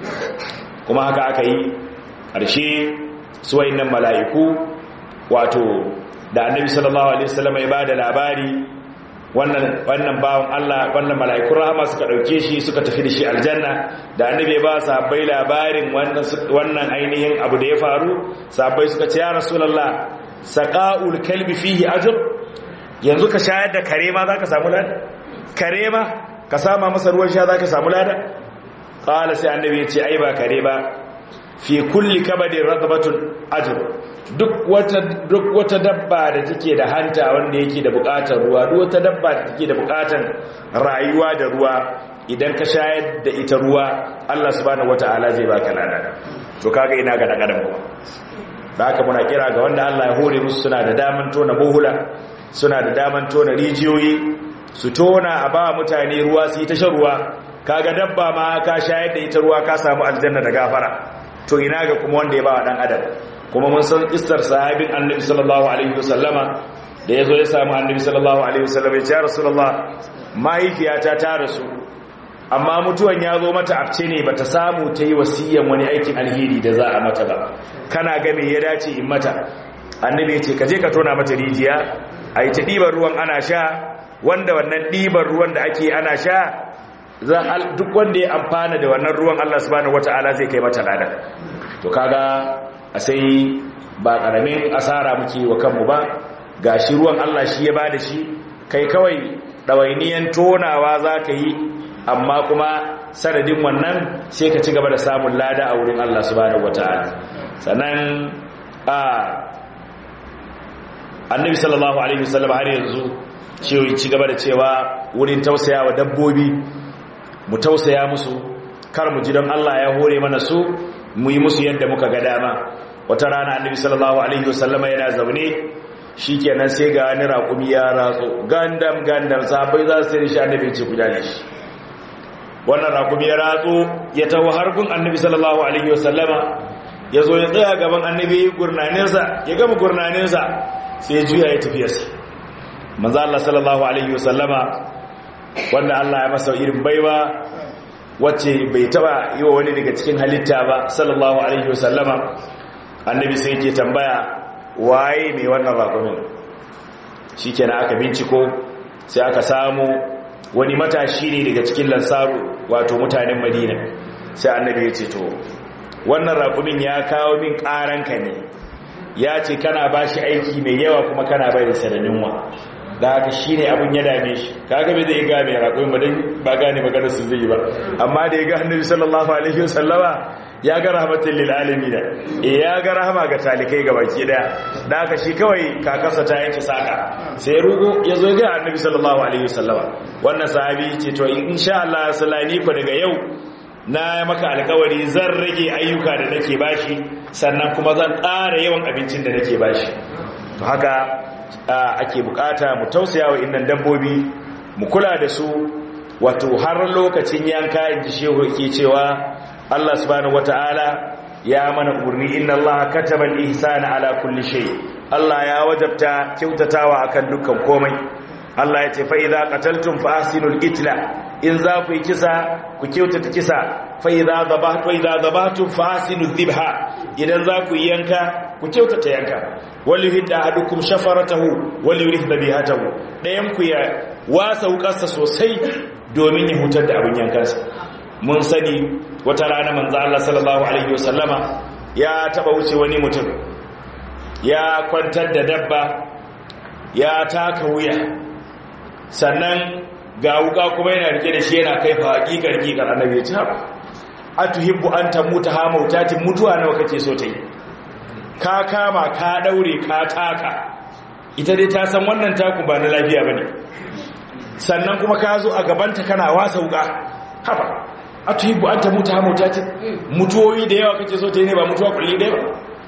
kuma haka aka yi ƙarshe suwai nan mala'iku wato da annabi sallallahu alaihi wasallam ya ba da labari wannan wannan bawon Allah wannan mala'ikun rahama suka dauke shi suka tafi da shi aljanna da annabi ba sahabbai labarin wannan wannan ainihin abu da ya faru sahabbai suka ce ya rasulullah saqaul kalbi fihi ajr yanzu ka shayar da kare ma zaka samu lada kare ma ka sama masa ruwan sha zaka samu lada qala sai annabi ya ce ai ba kare ba fi kulli kabadin radbatun ajr duk wata duk wata dabba da take da hanta wanda yake da bukatar ruwa duk wata dabba da take da bukatar rayuwa da ruwa idan ka shayar da ita ruwa Allah subhanahu wataala zai baka lada to kaga ina ga dan adam kuma da haka muna kira ga wanda Allah ya hore musu suna da daman tona bohula suna da daman tona rijiyoyi su tona a ba mutane ruwa su yi ta shan ruwa kaga dabba ma ka shayar da ita ruwa ka samu aljanna da gafara to ina ga kuma wanda ya ba wa dan adam kuma mun san istar sahabin annabi sallallahu alaihi wasallama da yazo ya samu annabi sallallahu alaihi wasallama ya ce rasulullah mahaifiyata ta rasu amma mutuwan ya zo mata abce ne bata samu ta yi wasiyan wani aikin alheri da za a mata ba kana ga me ya dace in mata annabi ya ce ka je ka tona mata rijiya a yi ta ɗiban ruwan ana sha wanda wannan ɗiban ruwan da ake ana sha duk wanda ya amfana da wannan ruwan Allah subhanahu wata'ala zai kai mata lada to kaga a sai ba karamin asara muke wa kanmu ba gashi ruwan Allah shi ya bada shi kai kawai dawainiyan tonawa zaka yi amma kuma sanadin wannan sai ka ci gaba da samun lada a wurin Allah subhanahu wata'ala sannan a annabi sallallahu alaihi wasallam har yanzu cewa ci gaba da cewa wurin tausayawa dabbobi mu tausaya musu kar mu ji don Allah ya hore mana su mu yi musu yadda muka ga dama wata rana annabi sallallahu alaihi wasallama yana zaune shikenan sai ga wani raƙumi ya ratso gandam gandam sahabbai za su tare shi annabi ce ku jale shi wannan raƙumi ya ratso ya taho harkun annabi sallallahu alaihi wasallama ya zo ya tsaya gaban annabi gurnaninsa ya gama gurnaninsa sai ya juya ya tafiyarsa manzo Allah sallallahu alaihi wasallama wanda Allah ya masa irin baiwa wacce bai taba yi wa wani daga cikin halitta ba sallallahu alaihi wasallama annabi sai yake tambaya waye mai wannan raƙumin shikenan aka binciko sai aka samu wani matashi ne daga cikin lansaru wato mutanen madina sai annabi ya ce to wannan raƙumin ya kawo min ƙaranka ne ya ce kana ba shi aiki mai yawa kuma kana bai da sananinwa da haka shi ne abin ya dame shi kaga bai zai ga mai raƙon ba don ba gane maganar su zai yi ba amma da ya ga annabi sallallahu alaihi wasallama ya ga rahmatin lil alamin da eh ya ga rahama ga talikai ga baki daya da haka shi kawai kakarsa ta yanke saka sai rugo ya zo ga annabi sallallahu alaihi wasallama wannan sahabi ce to insha Allah sallani ko daga yau na maka alkawari zan rage ayyuka da nake bashi sannan kuma zan ƙara yawan abincin da nake bashi to haka ake bukata mu tausaya wa innan dabbobi mu kula da su wato har lokacin yanka inji shehu yake cewa Allah subhanahu wataala ya mana urni inna Allah kataba al-ihsana ala kulli shay Allah ya wajabta kyautatawa akan dukkan komai Allah ya ce fa idza qataltum fa ahsinul qitla in za ku yi kisa ku kyautata kisa fa idza dhabahtu idza dhabahtum fa ahsinul dhibha idan za ku yi yanka ku kyautata yanka wali hidda ahadukum shafaratahu wali yurih dhabihatahu dayan ku ya wasa wukarsa sosai domin ya hutar da abin yankansa mun sani wata rana manzo Allah sallallahu alaihi wasallama ya taba wuce wani mutum ya kwantar da dabba ya taka wuya sannan ga wuka kuma yana rike da shi yana kai fa hakikar hakikar annabi ta atuhibbu an tamuta ha mautatin mutuwa nawa kake so ta yi ka kama ka daure ka taka ita dai ta san wannan taku ba na lafiya bane sannan kuma ka zo a gabanta kana wasa wuka haba atuhibbu an tamuta ha mautatin mutuwoyi da yawa kake so ta yi ne ba mutuwa kulli dai ba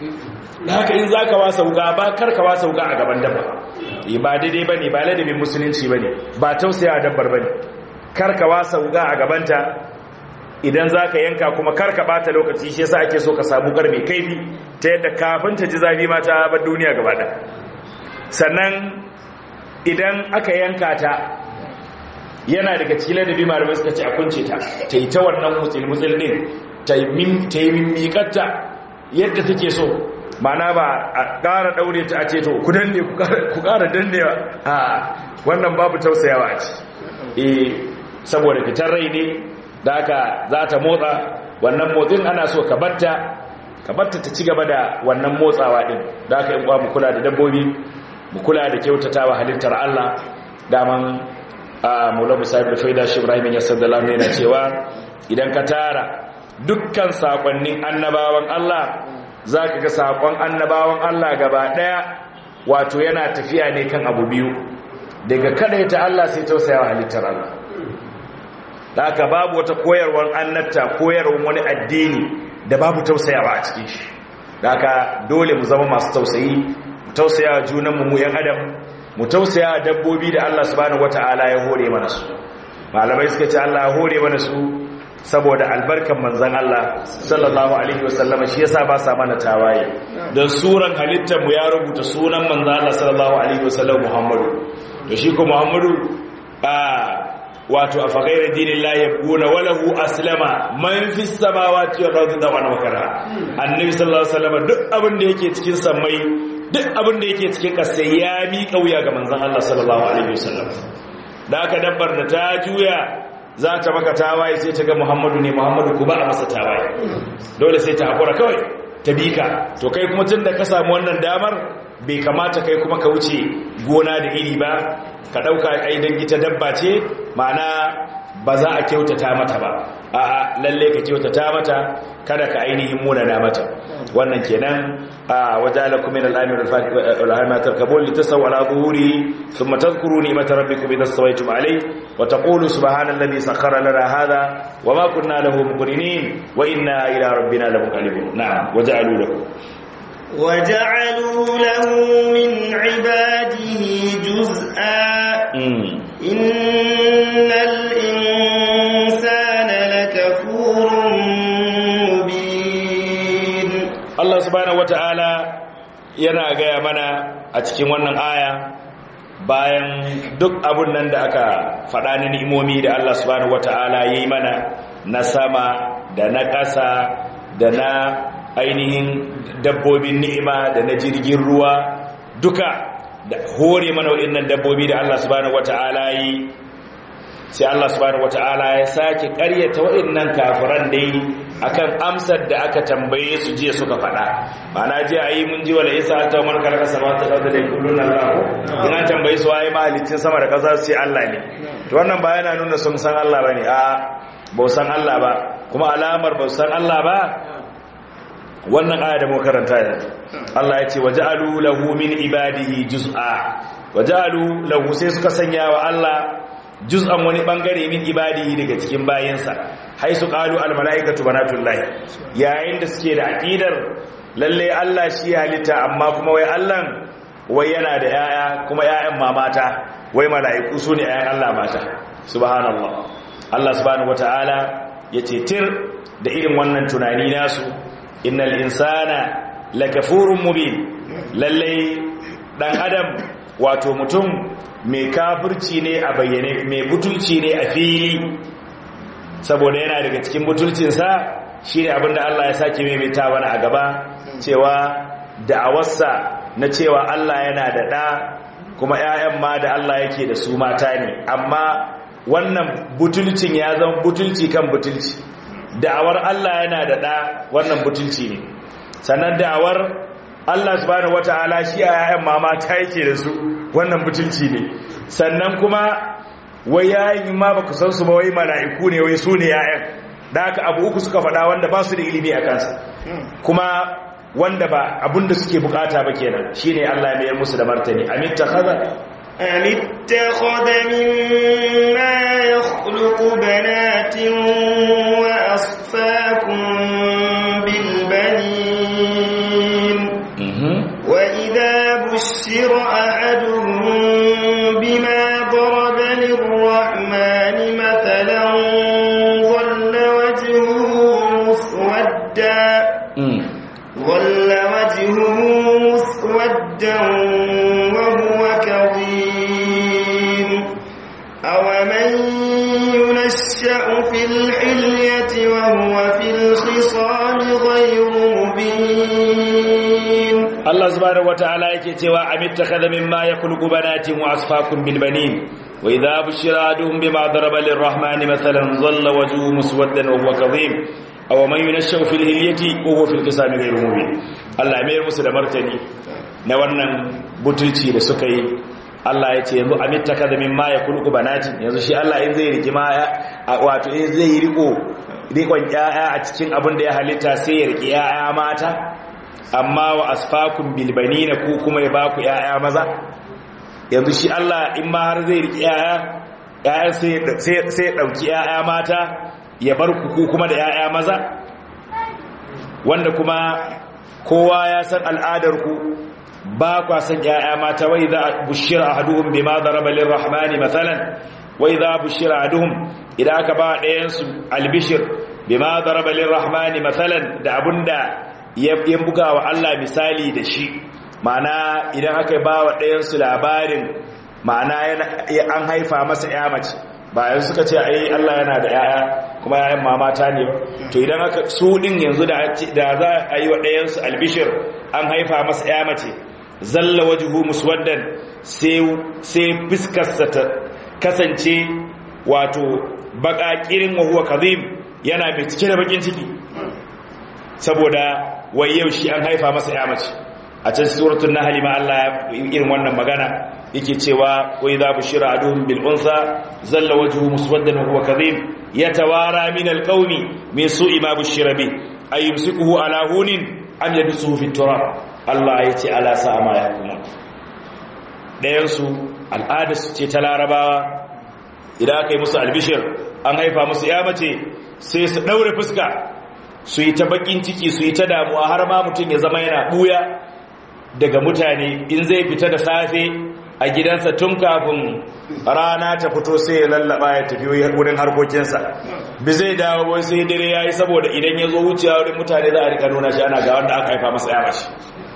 da haka in zaka wasa wuka ba kar ka wasa wuka a gaban dabba ba daidai ba ne ba ladabin musulunci ba ne ba tausaya dabbar ba ne karka wasa wuga a gabanta idan za ka yanka kuma kar ka bata lokaci shi yasa ake so ka samu gar mai kaifi ta yadda kafin ta ji zafi ma ta bar duniya gaba ɗaya sannan idan aka yanka ta yana daga cikin ladabi malamai suka ce a kunce ta ta yi ta wannan mutsil-mutsil din ta yi mimikatta yadda take so mana ba a ƙara ɗaure ta a ce to ku danne ku ƙara dannewa a wannan babu tausayawa a ci eh saboda fitar rai ne da aka za ta motsa wannan motsin ana so ka batta ka batta ta ci gaba da wannan motsawa din da aka yi mu kula da dabbobi mu kula da kyautatawa halittar Allah daman a maulamu sahib da faida shi ibrahim ya saddala yana cewa idan ka tara dukkan sakonnin annabawan Allah za ka ga sakon annabawan Allah gaba daya wato yana tafiya ne kan abu biyu daga kada ta Allah sai tausayawa halittar Allah da haka babu wata koyarwar annabta koyarwar wani addini da babu tausayawa a cikin shi da haka dole mu zama masu tausayi mu tausaya junanmu mu yan adam mu tausaya dabbobi da Allah subhanahu wata'ala ya hore mana su malamai suka ce Allah ya hore mana su saboda albarkan manzon Allah sallallahu alaihi wasallama shi yasa ba sa mana tawaye dan suran halittar mu ya rubuta sunan manzon Allah sallallahu alaihi wasallam Muhammadu to shi ko Muhammadu a wato a fagairar dinin la ya gona walahu aslama man fi samawati wa ardi da wani makara annabi sallallahu alaihi wasallam duk abin da yake cikin sammai duk abin da yake cikin ƙasa ya miƙa wuya ga manzon Allah sallallahu alaihi wasallam da aka dabbar da ta juya za ta maka tawaye sai ta ga Muhammadu ne Muhammadu ku ba a masa tawaye dole sai ta hakura kawai ta bika to kai kuma tunda ka samu wannan damar bai kamata kai kuma ka wuce gona da iri ba ka dauka ai dan ita dabba ce ma'ana ba za a kyautata mata ba a'a lalle ka kyautata mata kada ka ainihin munana mata wannan kenan a wajalakum min al-amir al-fatiha tarkabun litasaw ala zuhuri thumma tadhkuru ni'mata rabbikum idha stawaytum alayhi wa taqulu subhana alladhi sakhkhara lana hadha wa ma kunna lahu muqrinin wa inna ila rabbina lamunqalibun na'am wajalu lakum وجعلوا له من عباده جزءا إن الإنسان لكفور مبين الله سبحانه وتعالى yana gaya mana a cikin wannan aya bayan duk abun nan da aka faɗa na ni'imomi da Allah subhanahu wata'ala ya yi mana na sama da na ƙasa da na ainihin dabbobin ni'ima da na jirgin ruwa duka da hore mana waɗannan dabbobi da Allah subhanahu wata'ala yi sai Allah subhanahu wata'ala ya sake ƙaryata waɗannan kafiran dai akan amsar da aka tambaye su jiya suka faɗa ma'ana jiya ayi mun ji wala isa ta man karaka sama ta dauka da kullun Allah ina tambaye su waye mahalicin sama da ƙasa sai Allah ne to wannan ba yana nuna sun san Allah bane a ba san Allah ba kuma alamar ba san Allah ba wannan aya da muka karanta yanzu Allah ya ce waja'alu lahu min ibadihi juz'a waja'alu lahu sai suka sanya wa Allah juz'an wani bangare min ibadihi daga cikin bayinsa haisu qalu al malaikatu banatullahi yayin da suke da aqidar lalle Allah shi halitta amma kuma wai Allah wai yana da yaya kuma yayan mamata wai malaiku su ne yayan Allah mata subhanallah Allah subhanahu wataala yace tir da irin wannan tunani nasu innal insana lakafurun mubin lalle dan adam wato mutum mai kafirci ne a bayyane mai butulci ne a fili saboda yana daga cikin butulcinsa shine abinda Allah ya sake maimaita wani a gaba cewa da'awarsa na cewa Allah yana da ɗa kuma 'ya'yan ma da Allah yake da su mata ne amma wannan butulcin ya zama butulci kan butulci da'awar Allah yana da ɗa wannan butulci ne sannan da'awar Allah subhanahu wata'ala shi a yayan mama ta yake da su wannan butulci ne sannan kuma wai yayin ma baka san su ba wai mala'iku ne wai su ne yayan da haka abu uku suka faɗa wanda ba su da ilimi a kansa kuma wanda ba abinda suke bukata ba kenan shine Allah ya mayar musu da martani amitta khadha أم اتخذ مما يخلق بنات وأصفاكم بالبنين وإذا بشر أحدهم بما ضرب للرحمن مثلا ظل وجهه وجهه مسودا وهو كظيم أومن ينشأ في الحلية وهو في الخصام غير مبين Allah subhanahu wataala yake cewa amittakhadha mimma yakhluqu banatin wa asfaakum bil banin wa idha bushira ahaduhum bima daraba lirrahmani mathalan dhalla wajhuhu muswaddan wa huwa kadhim aw man yunashu fil hilyati wa huwa fil qisami ghayru mubin Allah mai musu da martani na wannan butulci da suka yi Allah ya ce yanzu amittakhadha mimma yakhluqu banatin yanzu shi Allah in zai riki ma wato in zai riko rikon ƴaƴa a cikin abin da ya halitta sai ya riki ƴaƴa mata amma wa asfakun bilbanina ku kuma ya baku yaya maza yanzu shi Allah in ma har zai riki yaya yaya sai ya dauki yaya mata ya bar ku ku kuma da yaya maza wanda kuma kowa ya san al'adar ku ba kwa san yaya mata wai za bushira ahaduhum bima daraba lirrahmani mathalan wai za bushira ahaduhum idan aka ba ɗayan su albishir bima daraba lirrahmani mathalan da abunda ya buga wa Allah misali da shi ma'ana idan aka ba wa ɗayansu labarin ma'ana an haifa masa ya mace bayan suka ce ai Allah yana da yaya kuma yayan mamata ne to idan aka su din yanzu da za a yi wa ɗayansu albishir an haifa masa ya mace zalla wajhu muswaddan sai sai fiskarsa ta kasance wato baƙaƙirin wa huwa kadhib yana mai cike da bakin ciki saboda wai yau shi an haifa masa ya mace a can suratul nahl ma Allah irin wannan magana yake cewa wa idza bushira aduhum bil unsa zalla wajhuhu muswaddan wa huwa kadhib yatawara min al qawmi min su'i ma bushira bi ayumsikuhu ala hunin am yadsuhu fi turab Allah yace ala sa'a ma yakuma dayan su al'ada su ce ta larabawa idan aka yi musu albishir an haifa musu ya mace sai su daure fuska su yi ta bakin ciki su yi ta damuwa har ma mutum ya zama yana buya daga mutane in zai fita da safe a gidansa tun kafin rana ta fito sai ya lallaba ya tafi wurin harkokinsa bi zai dawo wai sai dare ya yi saboda idan ya zo wucewa wurin mutane za a rika nuna shi ana ga wanda aka haifa masa ya mace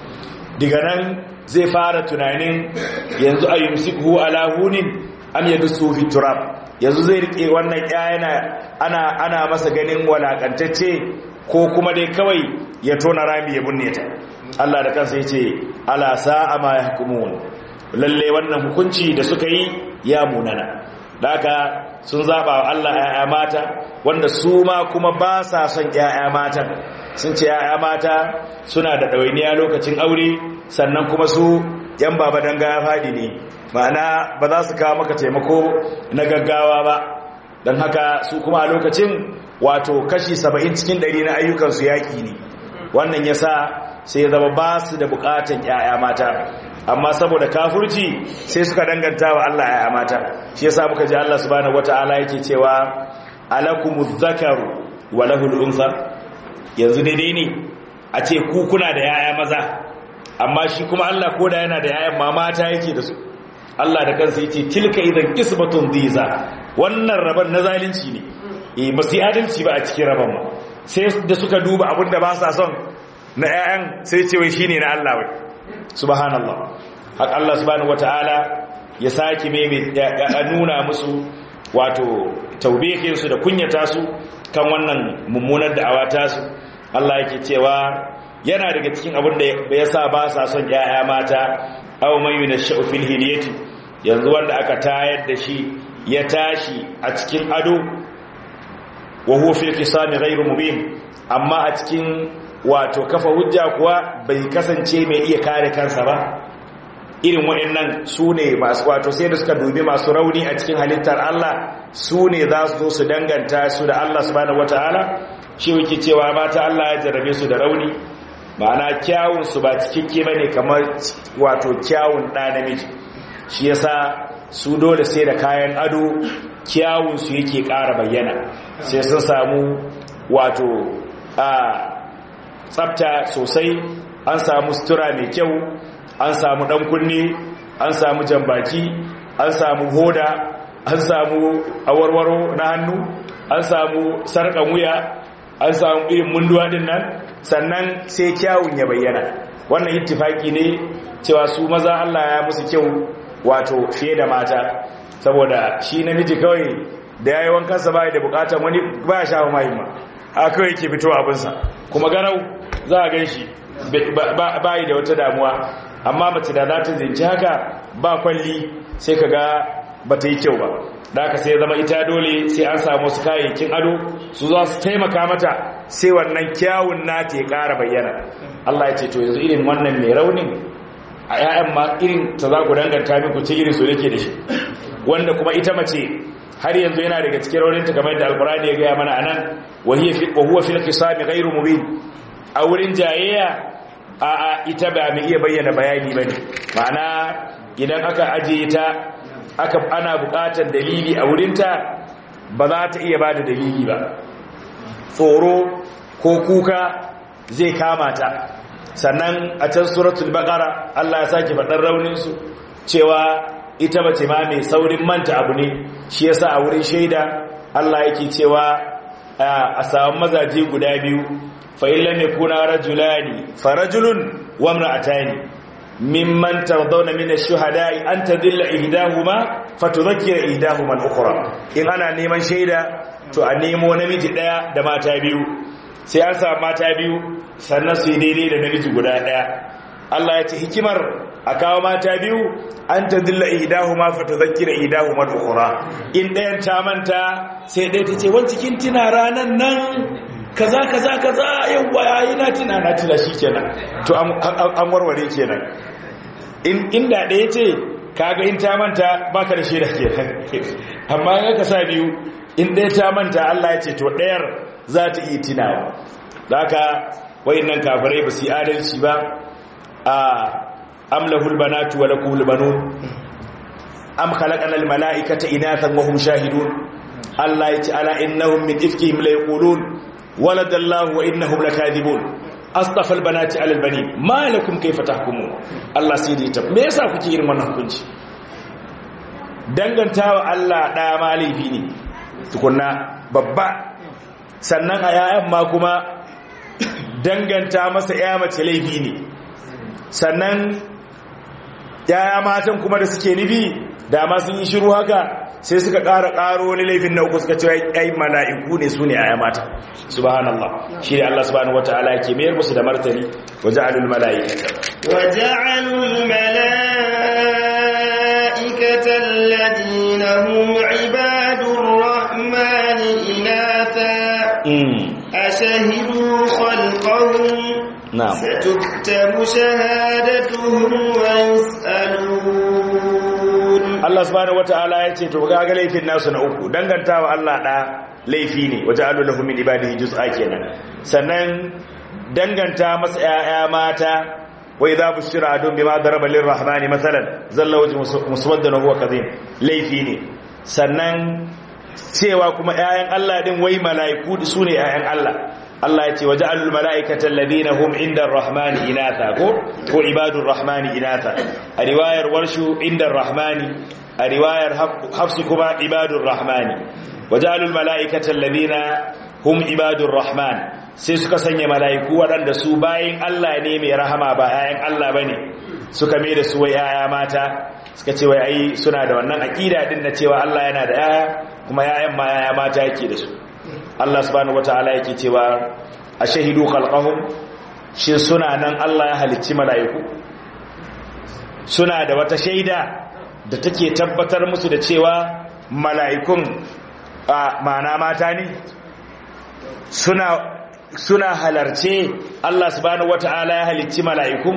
daga nan zai fara tunanin yanzu a yumsikhu ala hunin am yadsu fi turab yanzu zai rike wannan yana ana ana masa ganin walakantacce ko kuma dai kawai ya tona rami ya bunne ta Allah da kansa yace ala sa'a ma yahkumun lalle wannan hukunci da suka yi ya munana daga sun zaba wa Allah ya'ya mata wanda su ma kuma ba sa son ya'ya matan sun ce ya'ya mata suna da ɗawainiya lokacin aure sannan kuma su yan baba danga ya faɗi ne ma'ana ba za su kawo maka taimako na gaggawa ba don haka su kuma a lokacin wato kashi saba'in cikin ɗari na ayyukansu yaƙi ne wannan ya sa sai zama ba su da buƙatan ‘ya'ya mata amma saboda kafurci sai suka danganta wa Allah ‘ya'ya mata shi ya sa muka ji Allah subhanahu wata'ala yake cewa alakumu zakaru wa lahul unsa yanzu daidai ne a ce ku kuna da ‘ya'ya maza amma shi kuma Allah ko da yana da ‘ya'yan ma mata yake da su Allah da kansa yace tilka idan qismatun dhiza wannan raban na zalunci ne eh ba su adalci ba a cikin raban ma sai da suka duba abinda ba sa son na ƴaƴan sai ce wai shine na Allah wai subhanallah haka Allah subhanahu wataala ya saki meme ya nuna musu wato taubihin su da kunyata su kan wannan mummunar da'awa ta su Allah yake cewa yana daga cikin abin da ya sa ba sa son ƴaƴa mata aw man yunashu fil hilyati yanzu wanda aka tayar da shi ya tashi a cikin ado wa huwa fil qisami ghayru mubin amma a cikin wato kafa hujja kuwa bai kasance mai iya kare kansa ba irin waɗannan su ne masu wato sai da suka dubi masu rauni a cikin halittar Allah su ne za su zo su danganta su da Allah subhanahu wataala shi yake cewa mata Allah ya jarrabe su da rauni ma'ana kyawun su ba cikakke bane kamar wato kyawun ɗa namiji shi yasa su dole sai da kayan ado kyawun su yake ƙara bayyana sai sun samu wato a tsafta sosai an samu sutura mai kyau an samu ɗan kunne an samu jambaki an samu hoda an samu awarwaro na hannu an samu sarƙan wuya an samu irin munduwa din nan sannan sai kyawun ya bayyana wannan ittifaki ne cewa su maza Allah ya musu kyau wato fiye da mata saboda shi namiji kawai da yayi wankan sa bai da bukatar wani ba ya shafa mai ma a kawai yake fitowa abin sa kuma garau za a gan shi bai da wata damuwa amma mace da za ta zinci haka ba kwalli sai ka ga ba ta yi kyau ba da aka sai zama ita dole sai an samu su kayayyakin ado su za su taimaka mata sai wannan kyawun nata ya ƙara bayyana Allah ya ce to yanzu irin wannan mai raunin a 'ya'yan ma irin ta za ku danganta minku ce irin su yake da shi wanda kuma ita mace har yanzu yana daga cikin rauninta kamar yadda alkurani ya gaya mana anan wa huwa fil qisami ghairu mubin a wurin jayayya a a ita ba mai iya bayyana bayani bane ma'ana idan aka ajiye ta aka ana buƙatar dalili a wurinta ba za ta iya bada dalili ba tsoro ko kuka zai kama ta sannan a can suratul baqara Allah ya sake faɗar raunin su cewa ita mace ma mai saurin manta abu ne shi yasa a wurin shaida Allah yake cewa a samu mazaje guda biyu fa illam yakuna rajulani farajulun wa imra'atani mimman tardawna min ash-shuhada'i an tadilla ihdahuma fatudhakkira ihdahuma al-ukhra in ana neman shaida to a nemo namiji daya da mata biyu sai an samu mata biyu sannan su yi daidai da namiji guda daya Allah ya ce hikimar a kawo mata biyu an ta dilla ihdahuma fa tadhakkira ihdahuma al-ukhra in dayan ta manta sai dai ta ce wanci kin tina ranan nan kaza kaza kaza yawa yayi na tina na tina shikenan to an warware kenan in inda daya ce kaga in ta manta baka da shaida kenan amma in ka sa biyu in daya ta manta Allah ya ce to dayar za ta yi tinawa haka wayannan kafirai ba su yi adalci ba a am lahul banatu wa lakul banun am khalaqana al malaikata inathan wa hum shahidun Allah yace ala innahum min ifkihim la yaqulun walada Allah wa innahum lakadibun astafa al banati ala al banin ma lakum kayfa tahkumun Allah sai dai ta me yasa kuke irin wannan hukunci dangantawa Allah da malifi ne tukunna babba sannan a yayan ma kuma danganta masa ya mace laifi ne sannan yaya matan kuma da suke nufi dama sun yi shiru haka sai suka ƙara ƙaro wani laifin na uku suka ce ai mala'iku ne su ne yaya mata subhanallah shi ne Allah subhanahu wata'ala ke mayar musu da martani waja'alul mala'ikata waja'alul mala'ikata alladhina hum ibadur rahmani inatha ashhadu khalqahum na'am ستكتب شهادتهم ويسألون Allah subhanahu wata'ala ya ce to ga ga laifin nasu na uku dangantawa Allah da laifi ne waja'alu lahu min ibadihi juz'a kenan sannan danganta masa 'ya'ya mata wa idza bushira adun bima daraba lirrahmani masalan zalla wajhu muswaddan huwa kadhim laifi ne sannan cewa kuma 'ya'yan Allah din wai mala'iku sune 'ya'yan Allah Allah ya ce waje alul mala'ikata alladhina hum inda ar-rahmani inatha ko ko ibadur rahmani inatha a riwayar warshu inda ar-rahmani a riwayar hafsu kuma ibadur rahmani waje alul mala'ikata alladhina hum ibadur rahman sai suka sanya mala'iku waɗanda su bayin Allah ne mai rahama ba ayan Allah bane suka mai da su wai yaya mata suka ce wai ai suna da wannan aqida din na cewa Allah yana da yaya kuma yayan ma yaya mata yake da su Allah subhanahu wataala yake cewa ashahidu khalqahum shi suna nan Allah ya halicci mala'iku suna da wata shaida da take tabbatar musu da cewa mala'ikun a mana mata ne suna suna halarce Allah subhanahu wataala ya halicci mala'ikun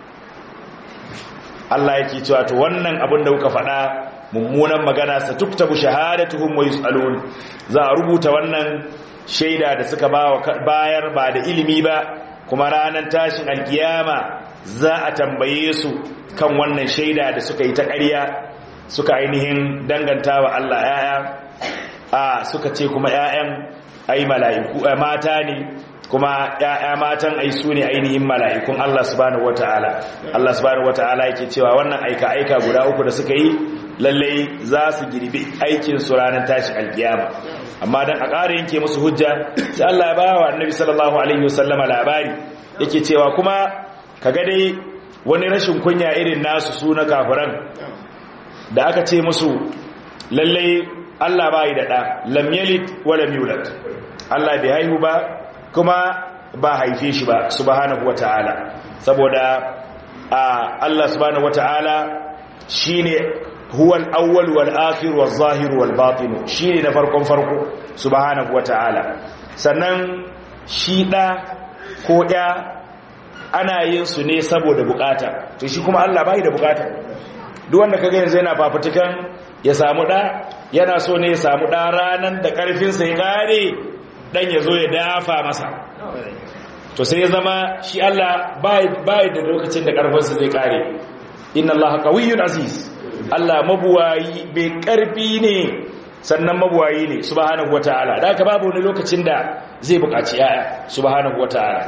Allah yake cewa to wannan abin da kuka faɗa mummunan magana sa tuktabu shahadatuhum wa yusalun za a rubuta wannan shaida da suka bayar ba da ilimi ba kuma ranar tashin alkiyama za a tambaye su kan wannan shaida da suka yi ta ƙarya suka ainihin danganta wa Allah yaya a suka ce kuma yayan ai mala'iku mata ne kuma ya'ya matan ai su ne ainihin mala'ikun Allah subhanahu wata'ala Allah subhanahu wata'ala yake cewa wannan aika aika guda uku da suka yi lallai za su girbi aikin su ranar tashi alkiyama amma dan a ƙara yanke musu hujja sai Allah ya ba wa annabi sallallahu alaihi wasallama labari yake cewa kuma kaga dai wani rashin kunya irin nasu su na kafiran da aka ce musu lallai Allah bai da ɗa lam yalid wa lam yulad Allah bai haihu ba kuma ba haife shi ba subhanahu wata'ala saboda Allah subhanahu wata'ala shine huwal awwal wal akhir wal zahir wal batin shine na farkon farko subhanahu wata'ala sannan shi da ko da ana yin su ne saboda bukata to shi kuma Allah bai da bukata duk wanda kaga yanzu yana fafutukan ya samu da yana so ne ya samu da ranan da karfin sa ya kare dan ya zo ya dafa masa to sai ya zama shi Allah bai da lokacin da karfin sa zai kare inna Allah qawiyyun aziz Allah mabuwayi bai karfi ne sannan mabuwayi ne subhanahu wataala da haka babu wani lokacin da zai buƙaci yaya subhanahu wataala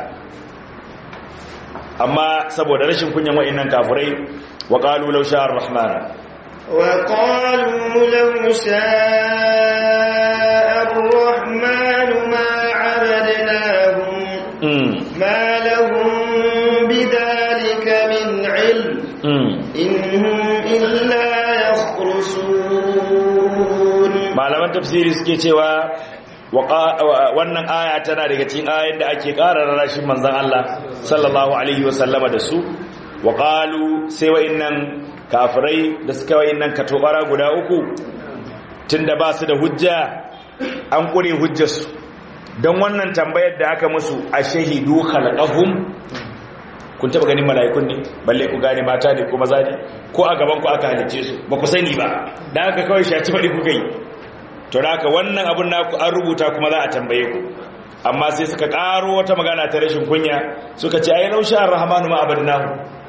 amma saboda rashin kunyan wa'annan kafirai wa qalu law sha'a ar-rahman wa qalu law sha'a ar-rahman ma 'abadnahum ma lahum bidhalika min 'ilm in hum illa yakhrusun malaman tafsiri suke cewa wannan aya tana daga cikin ayoyin da ake ƙara rarrashin manzon Allah sallallahu alaihi wasallama da su wa qalu sai wa'annan kafirai da suka wa'annan katobara guda uku tunda ba su da hujja an kure hujjarsu don wannan tambayar da aka musu a shahidu khalqahum kun taba ganin mala'ikun ne balle ku gane mata ne ko maza ne ko a gaban ku aka halice su ba ku sani ba dan haka kawai shaci faɗi kuka yi to da haka wannan abun naku an rubuta kuma za a tambaye ku amma sai suka karo wata magana ta rashin kunya suka ce ai lausha arrahmanu ma abadnahu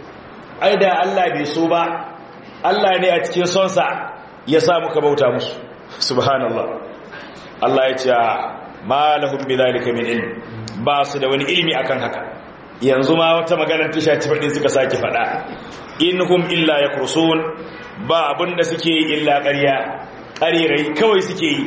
ai da Allah bai so ba Allah ne a cikin sonsa ya sa muka bauta musu subhanallah Allah ya ce ma lahum bidhalika min ilm ba su da wani ilmi akan haka yanzu ma wata maganar tisha ci faɗin suka sake faɗa inhum illa yakursun ba abinda suke yi illa ƙarya ƙarirai kawai suke yi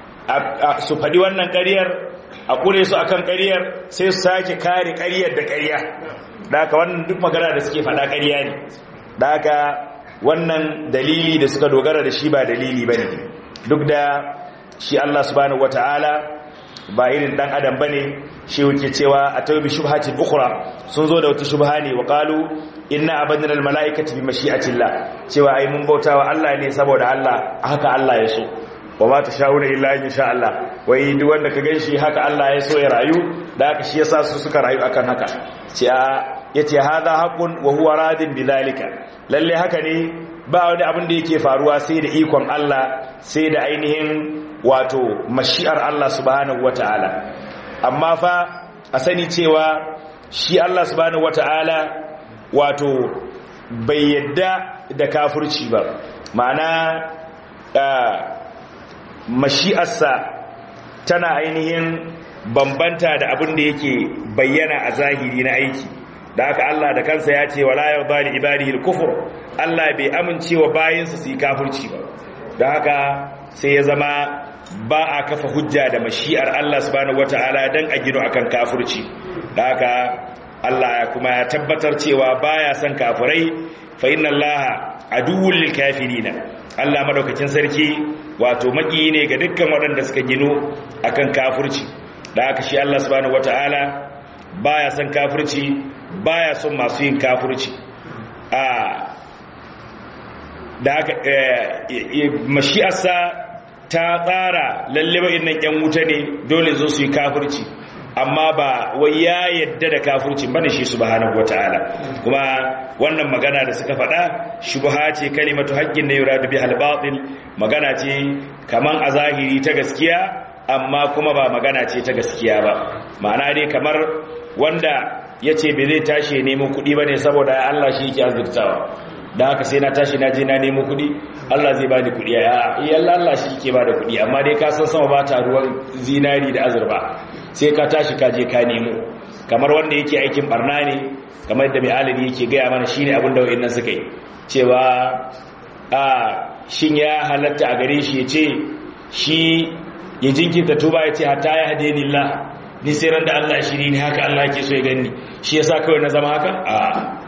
su faɗi wannan ƙaryar a ƙure su akan ƙaryar sai su sake kare ƙaryar da ƙarya da haka wannan duk magana da suke faɗa ƙarya ne da haka wannan dalili da suka dogara da shi ba dalili ba ne duk da shi Allah subhanahu wata'ala ba irin ɗan adam ba ne shi wuke cewa a taubi shubhatin ukhra sun zo da wata shubha ne wa qalu inna abadna al malaikati bi mashi'atillah cewa ai mun bautawa Allah ne saboda Allah haka Allah ya so wa ma tashawuna illa in sha Allah wai duk wanda ka ganshi haka Allah ya so ya rayu da haka shi yasa su suka rayu akan haka ce a yace hadha haqqun wa huwa radin bidhalika lalle haka ne ba wani abin da yake faruwa sai da ikon Allah sai da ainihin wato mashi'ar Allah subhanahu wataala amma fa a sani cewa shi Allah subhanahu wata'ala wato bai yadda da kafirci ba ma'ana mashi'arsa tana ainihin bambanta da abin da yake bayyana a zahiri na aiki da haka Allah da kansa ya ce wala yarda li ibadihi al-kufr Allah bai amincewa bayinsa su yi kafirci ba da haka sai ya zama ba a kafa hujja da mashi'ar Allah subhanahu wata'ala dan a gino akan kafirci da haka Allah ya kuma ya tabbatar cewa baya son kafirai fa inna Allah aduwwul lil kafirina Allah madaukakin sarki wato maki ne ga dukkan waɗanda suka gino akan kafirci da haka shi Allah subhanahu wata'ala baya son kafirci baya son masu yin kafirci a da haka mashi'arsa ta tsara lalle ba innan yan wuta ne dole zo su yi kafirci amma ba wai ya yadda da kafirci bane shi subhanahu wataala kuma wannan magana da suka faɗa shubha ce kalimatu haqqin ne yuradu bi al-batil magana ce kaman a zahiri ta gaskiya amma kuma ba magana ce ta gaskiya ba ma'ana dai kamar wanda yace bai zai tashi ya nemo kuɗi bane saboda Allah shi yake azurtawa da haka sai na tashi na je na nemo kuɗi Allah zai bani kuɗi a iya Allah shi ke bada kuɗi amma dai ka san sama ba ta ruwan zinari da azurba sai ka tashi ka je ka nemo kamar wanda yake aikin barna ne kamar da mai alimi yake gaya mana shine abin da wayannan suka yi cewa a shin ya halatta a gare shi ya ce shi ya jinkirta tuba ya ce hatta ya hade nillah ni sai ran da Allah ya shiri ni haka Allah yake so ya gani shi yasa kawai na zama haka a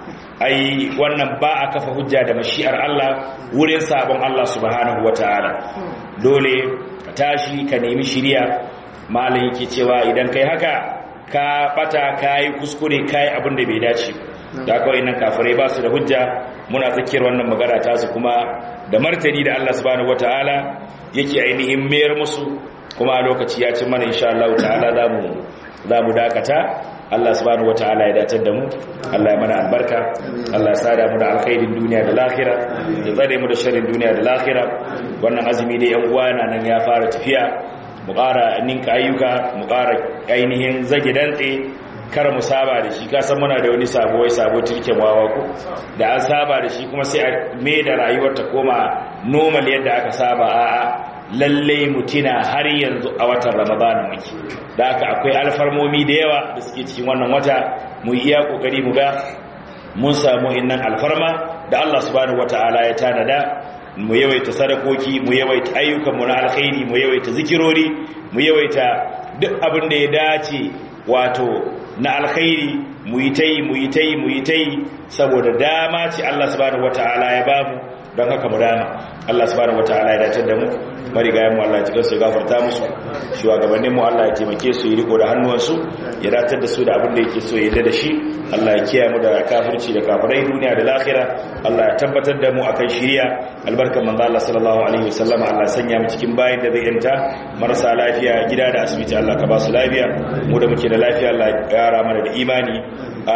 ai wannan ba a kafa hujja da mashi'ar Allah wurin sabon Allah subhanahu wataala dole ka tashi ka nemi shiriya malam yake cewa idan kai haka ka bata kai kuskure kai abin da bai dace da kawai nan kafirai ba su da hujja muna tsakiyar wannan magana ta su kuma da martani da Allah subhanahu wataala yake ainihin mayar musu kuma a lokaci ya ci mana insha Allah ta'ala zamu zamu dakata Allah subhanahu wataala ya datar da mu Allah ya mana albarka Allah ya sada mu da alkhairin duniya da lahira ya tsare mu da sharrin duniya da lahira wannan azumi da yan uwa na nan ya fara tafiya mu ƙara ninka ayyuka mu ƙara ainihin zage dantse kar mu saba da shi kasan muna da wani sabo wai sabo turke wawa ko da an saba da shi kuma sai a me da rayuwar ta koma normal yadda aka saba a'a lalle mutina har yanzu a watan ramadan muke da haka akwai alfarmomi da yawa da suke cikin wannan wata mu iya kokari mu ga mun samu innan alfarma da Allah subhanahu wataala ya tanada mu yawaita sadakoki mu yawaita ayyukan mu na alkhairi mu yawaita zikirori mu yawaita duk abin da ya dace wato na alkhairi mu yi ta yi mu yi ta yi mu yi ta yi saboda dama ce Allah subhanahu wataala ya bamu don haka mu dama Allah subhanahu wataala ya dace da mu marigayen mu Allah ya cikin su gafarta musu shugabannin mu Allah ya taimake su yi riko da hannuwansu ya datar da su da abin da yake so ya yarda da shi Allah ya kiyaye mu da kafirci da kafirai duniya da lahira Allah ya tabbatar da mu akan shiriya albarkan manzo Allah sallallahu alaihi wasallam Allah sanya mu cikin bayin da zai yanta marasa lafiya gida da asibiti Allah ka ba su lafiya mu da muke da lafiya Allah ya kara mana da imani a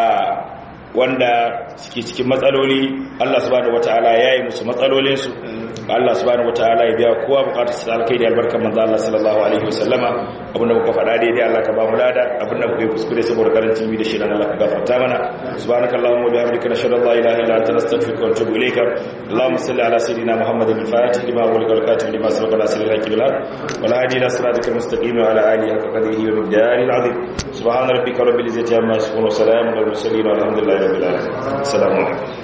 wanda suke cikin matsaloli Allah subhanahu wataala ya yi musu matsalolinsu Allah subhanahu wataala ya biya kowa bukatar su alkai da albarkar manzo Allah sallallahu alaihi wasallama abinda muka faɗa daidai Allah ka ba mu lada abinda muka yi kuskure saboda karancin mi da shi dan Allah ka gafarta mana subhanakallahumma wa bihamdika nashhadu an la ilaha illa anta nastaghfiruka wa natubu ilayka اللهم صل على سيدنا محمد الفاتح لما أغلق والكاتب لما سبق ناصر الحق بالحق والهادي إلى صراطك المستقيم وعلى آله حق قدره ومقداره العظيم سبحان ربك رب العزة عما يصفون وسلام على المرسلين والحمد لله رب العالمين السلام عليكم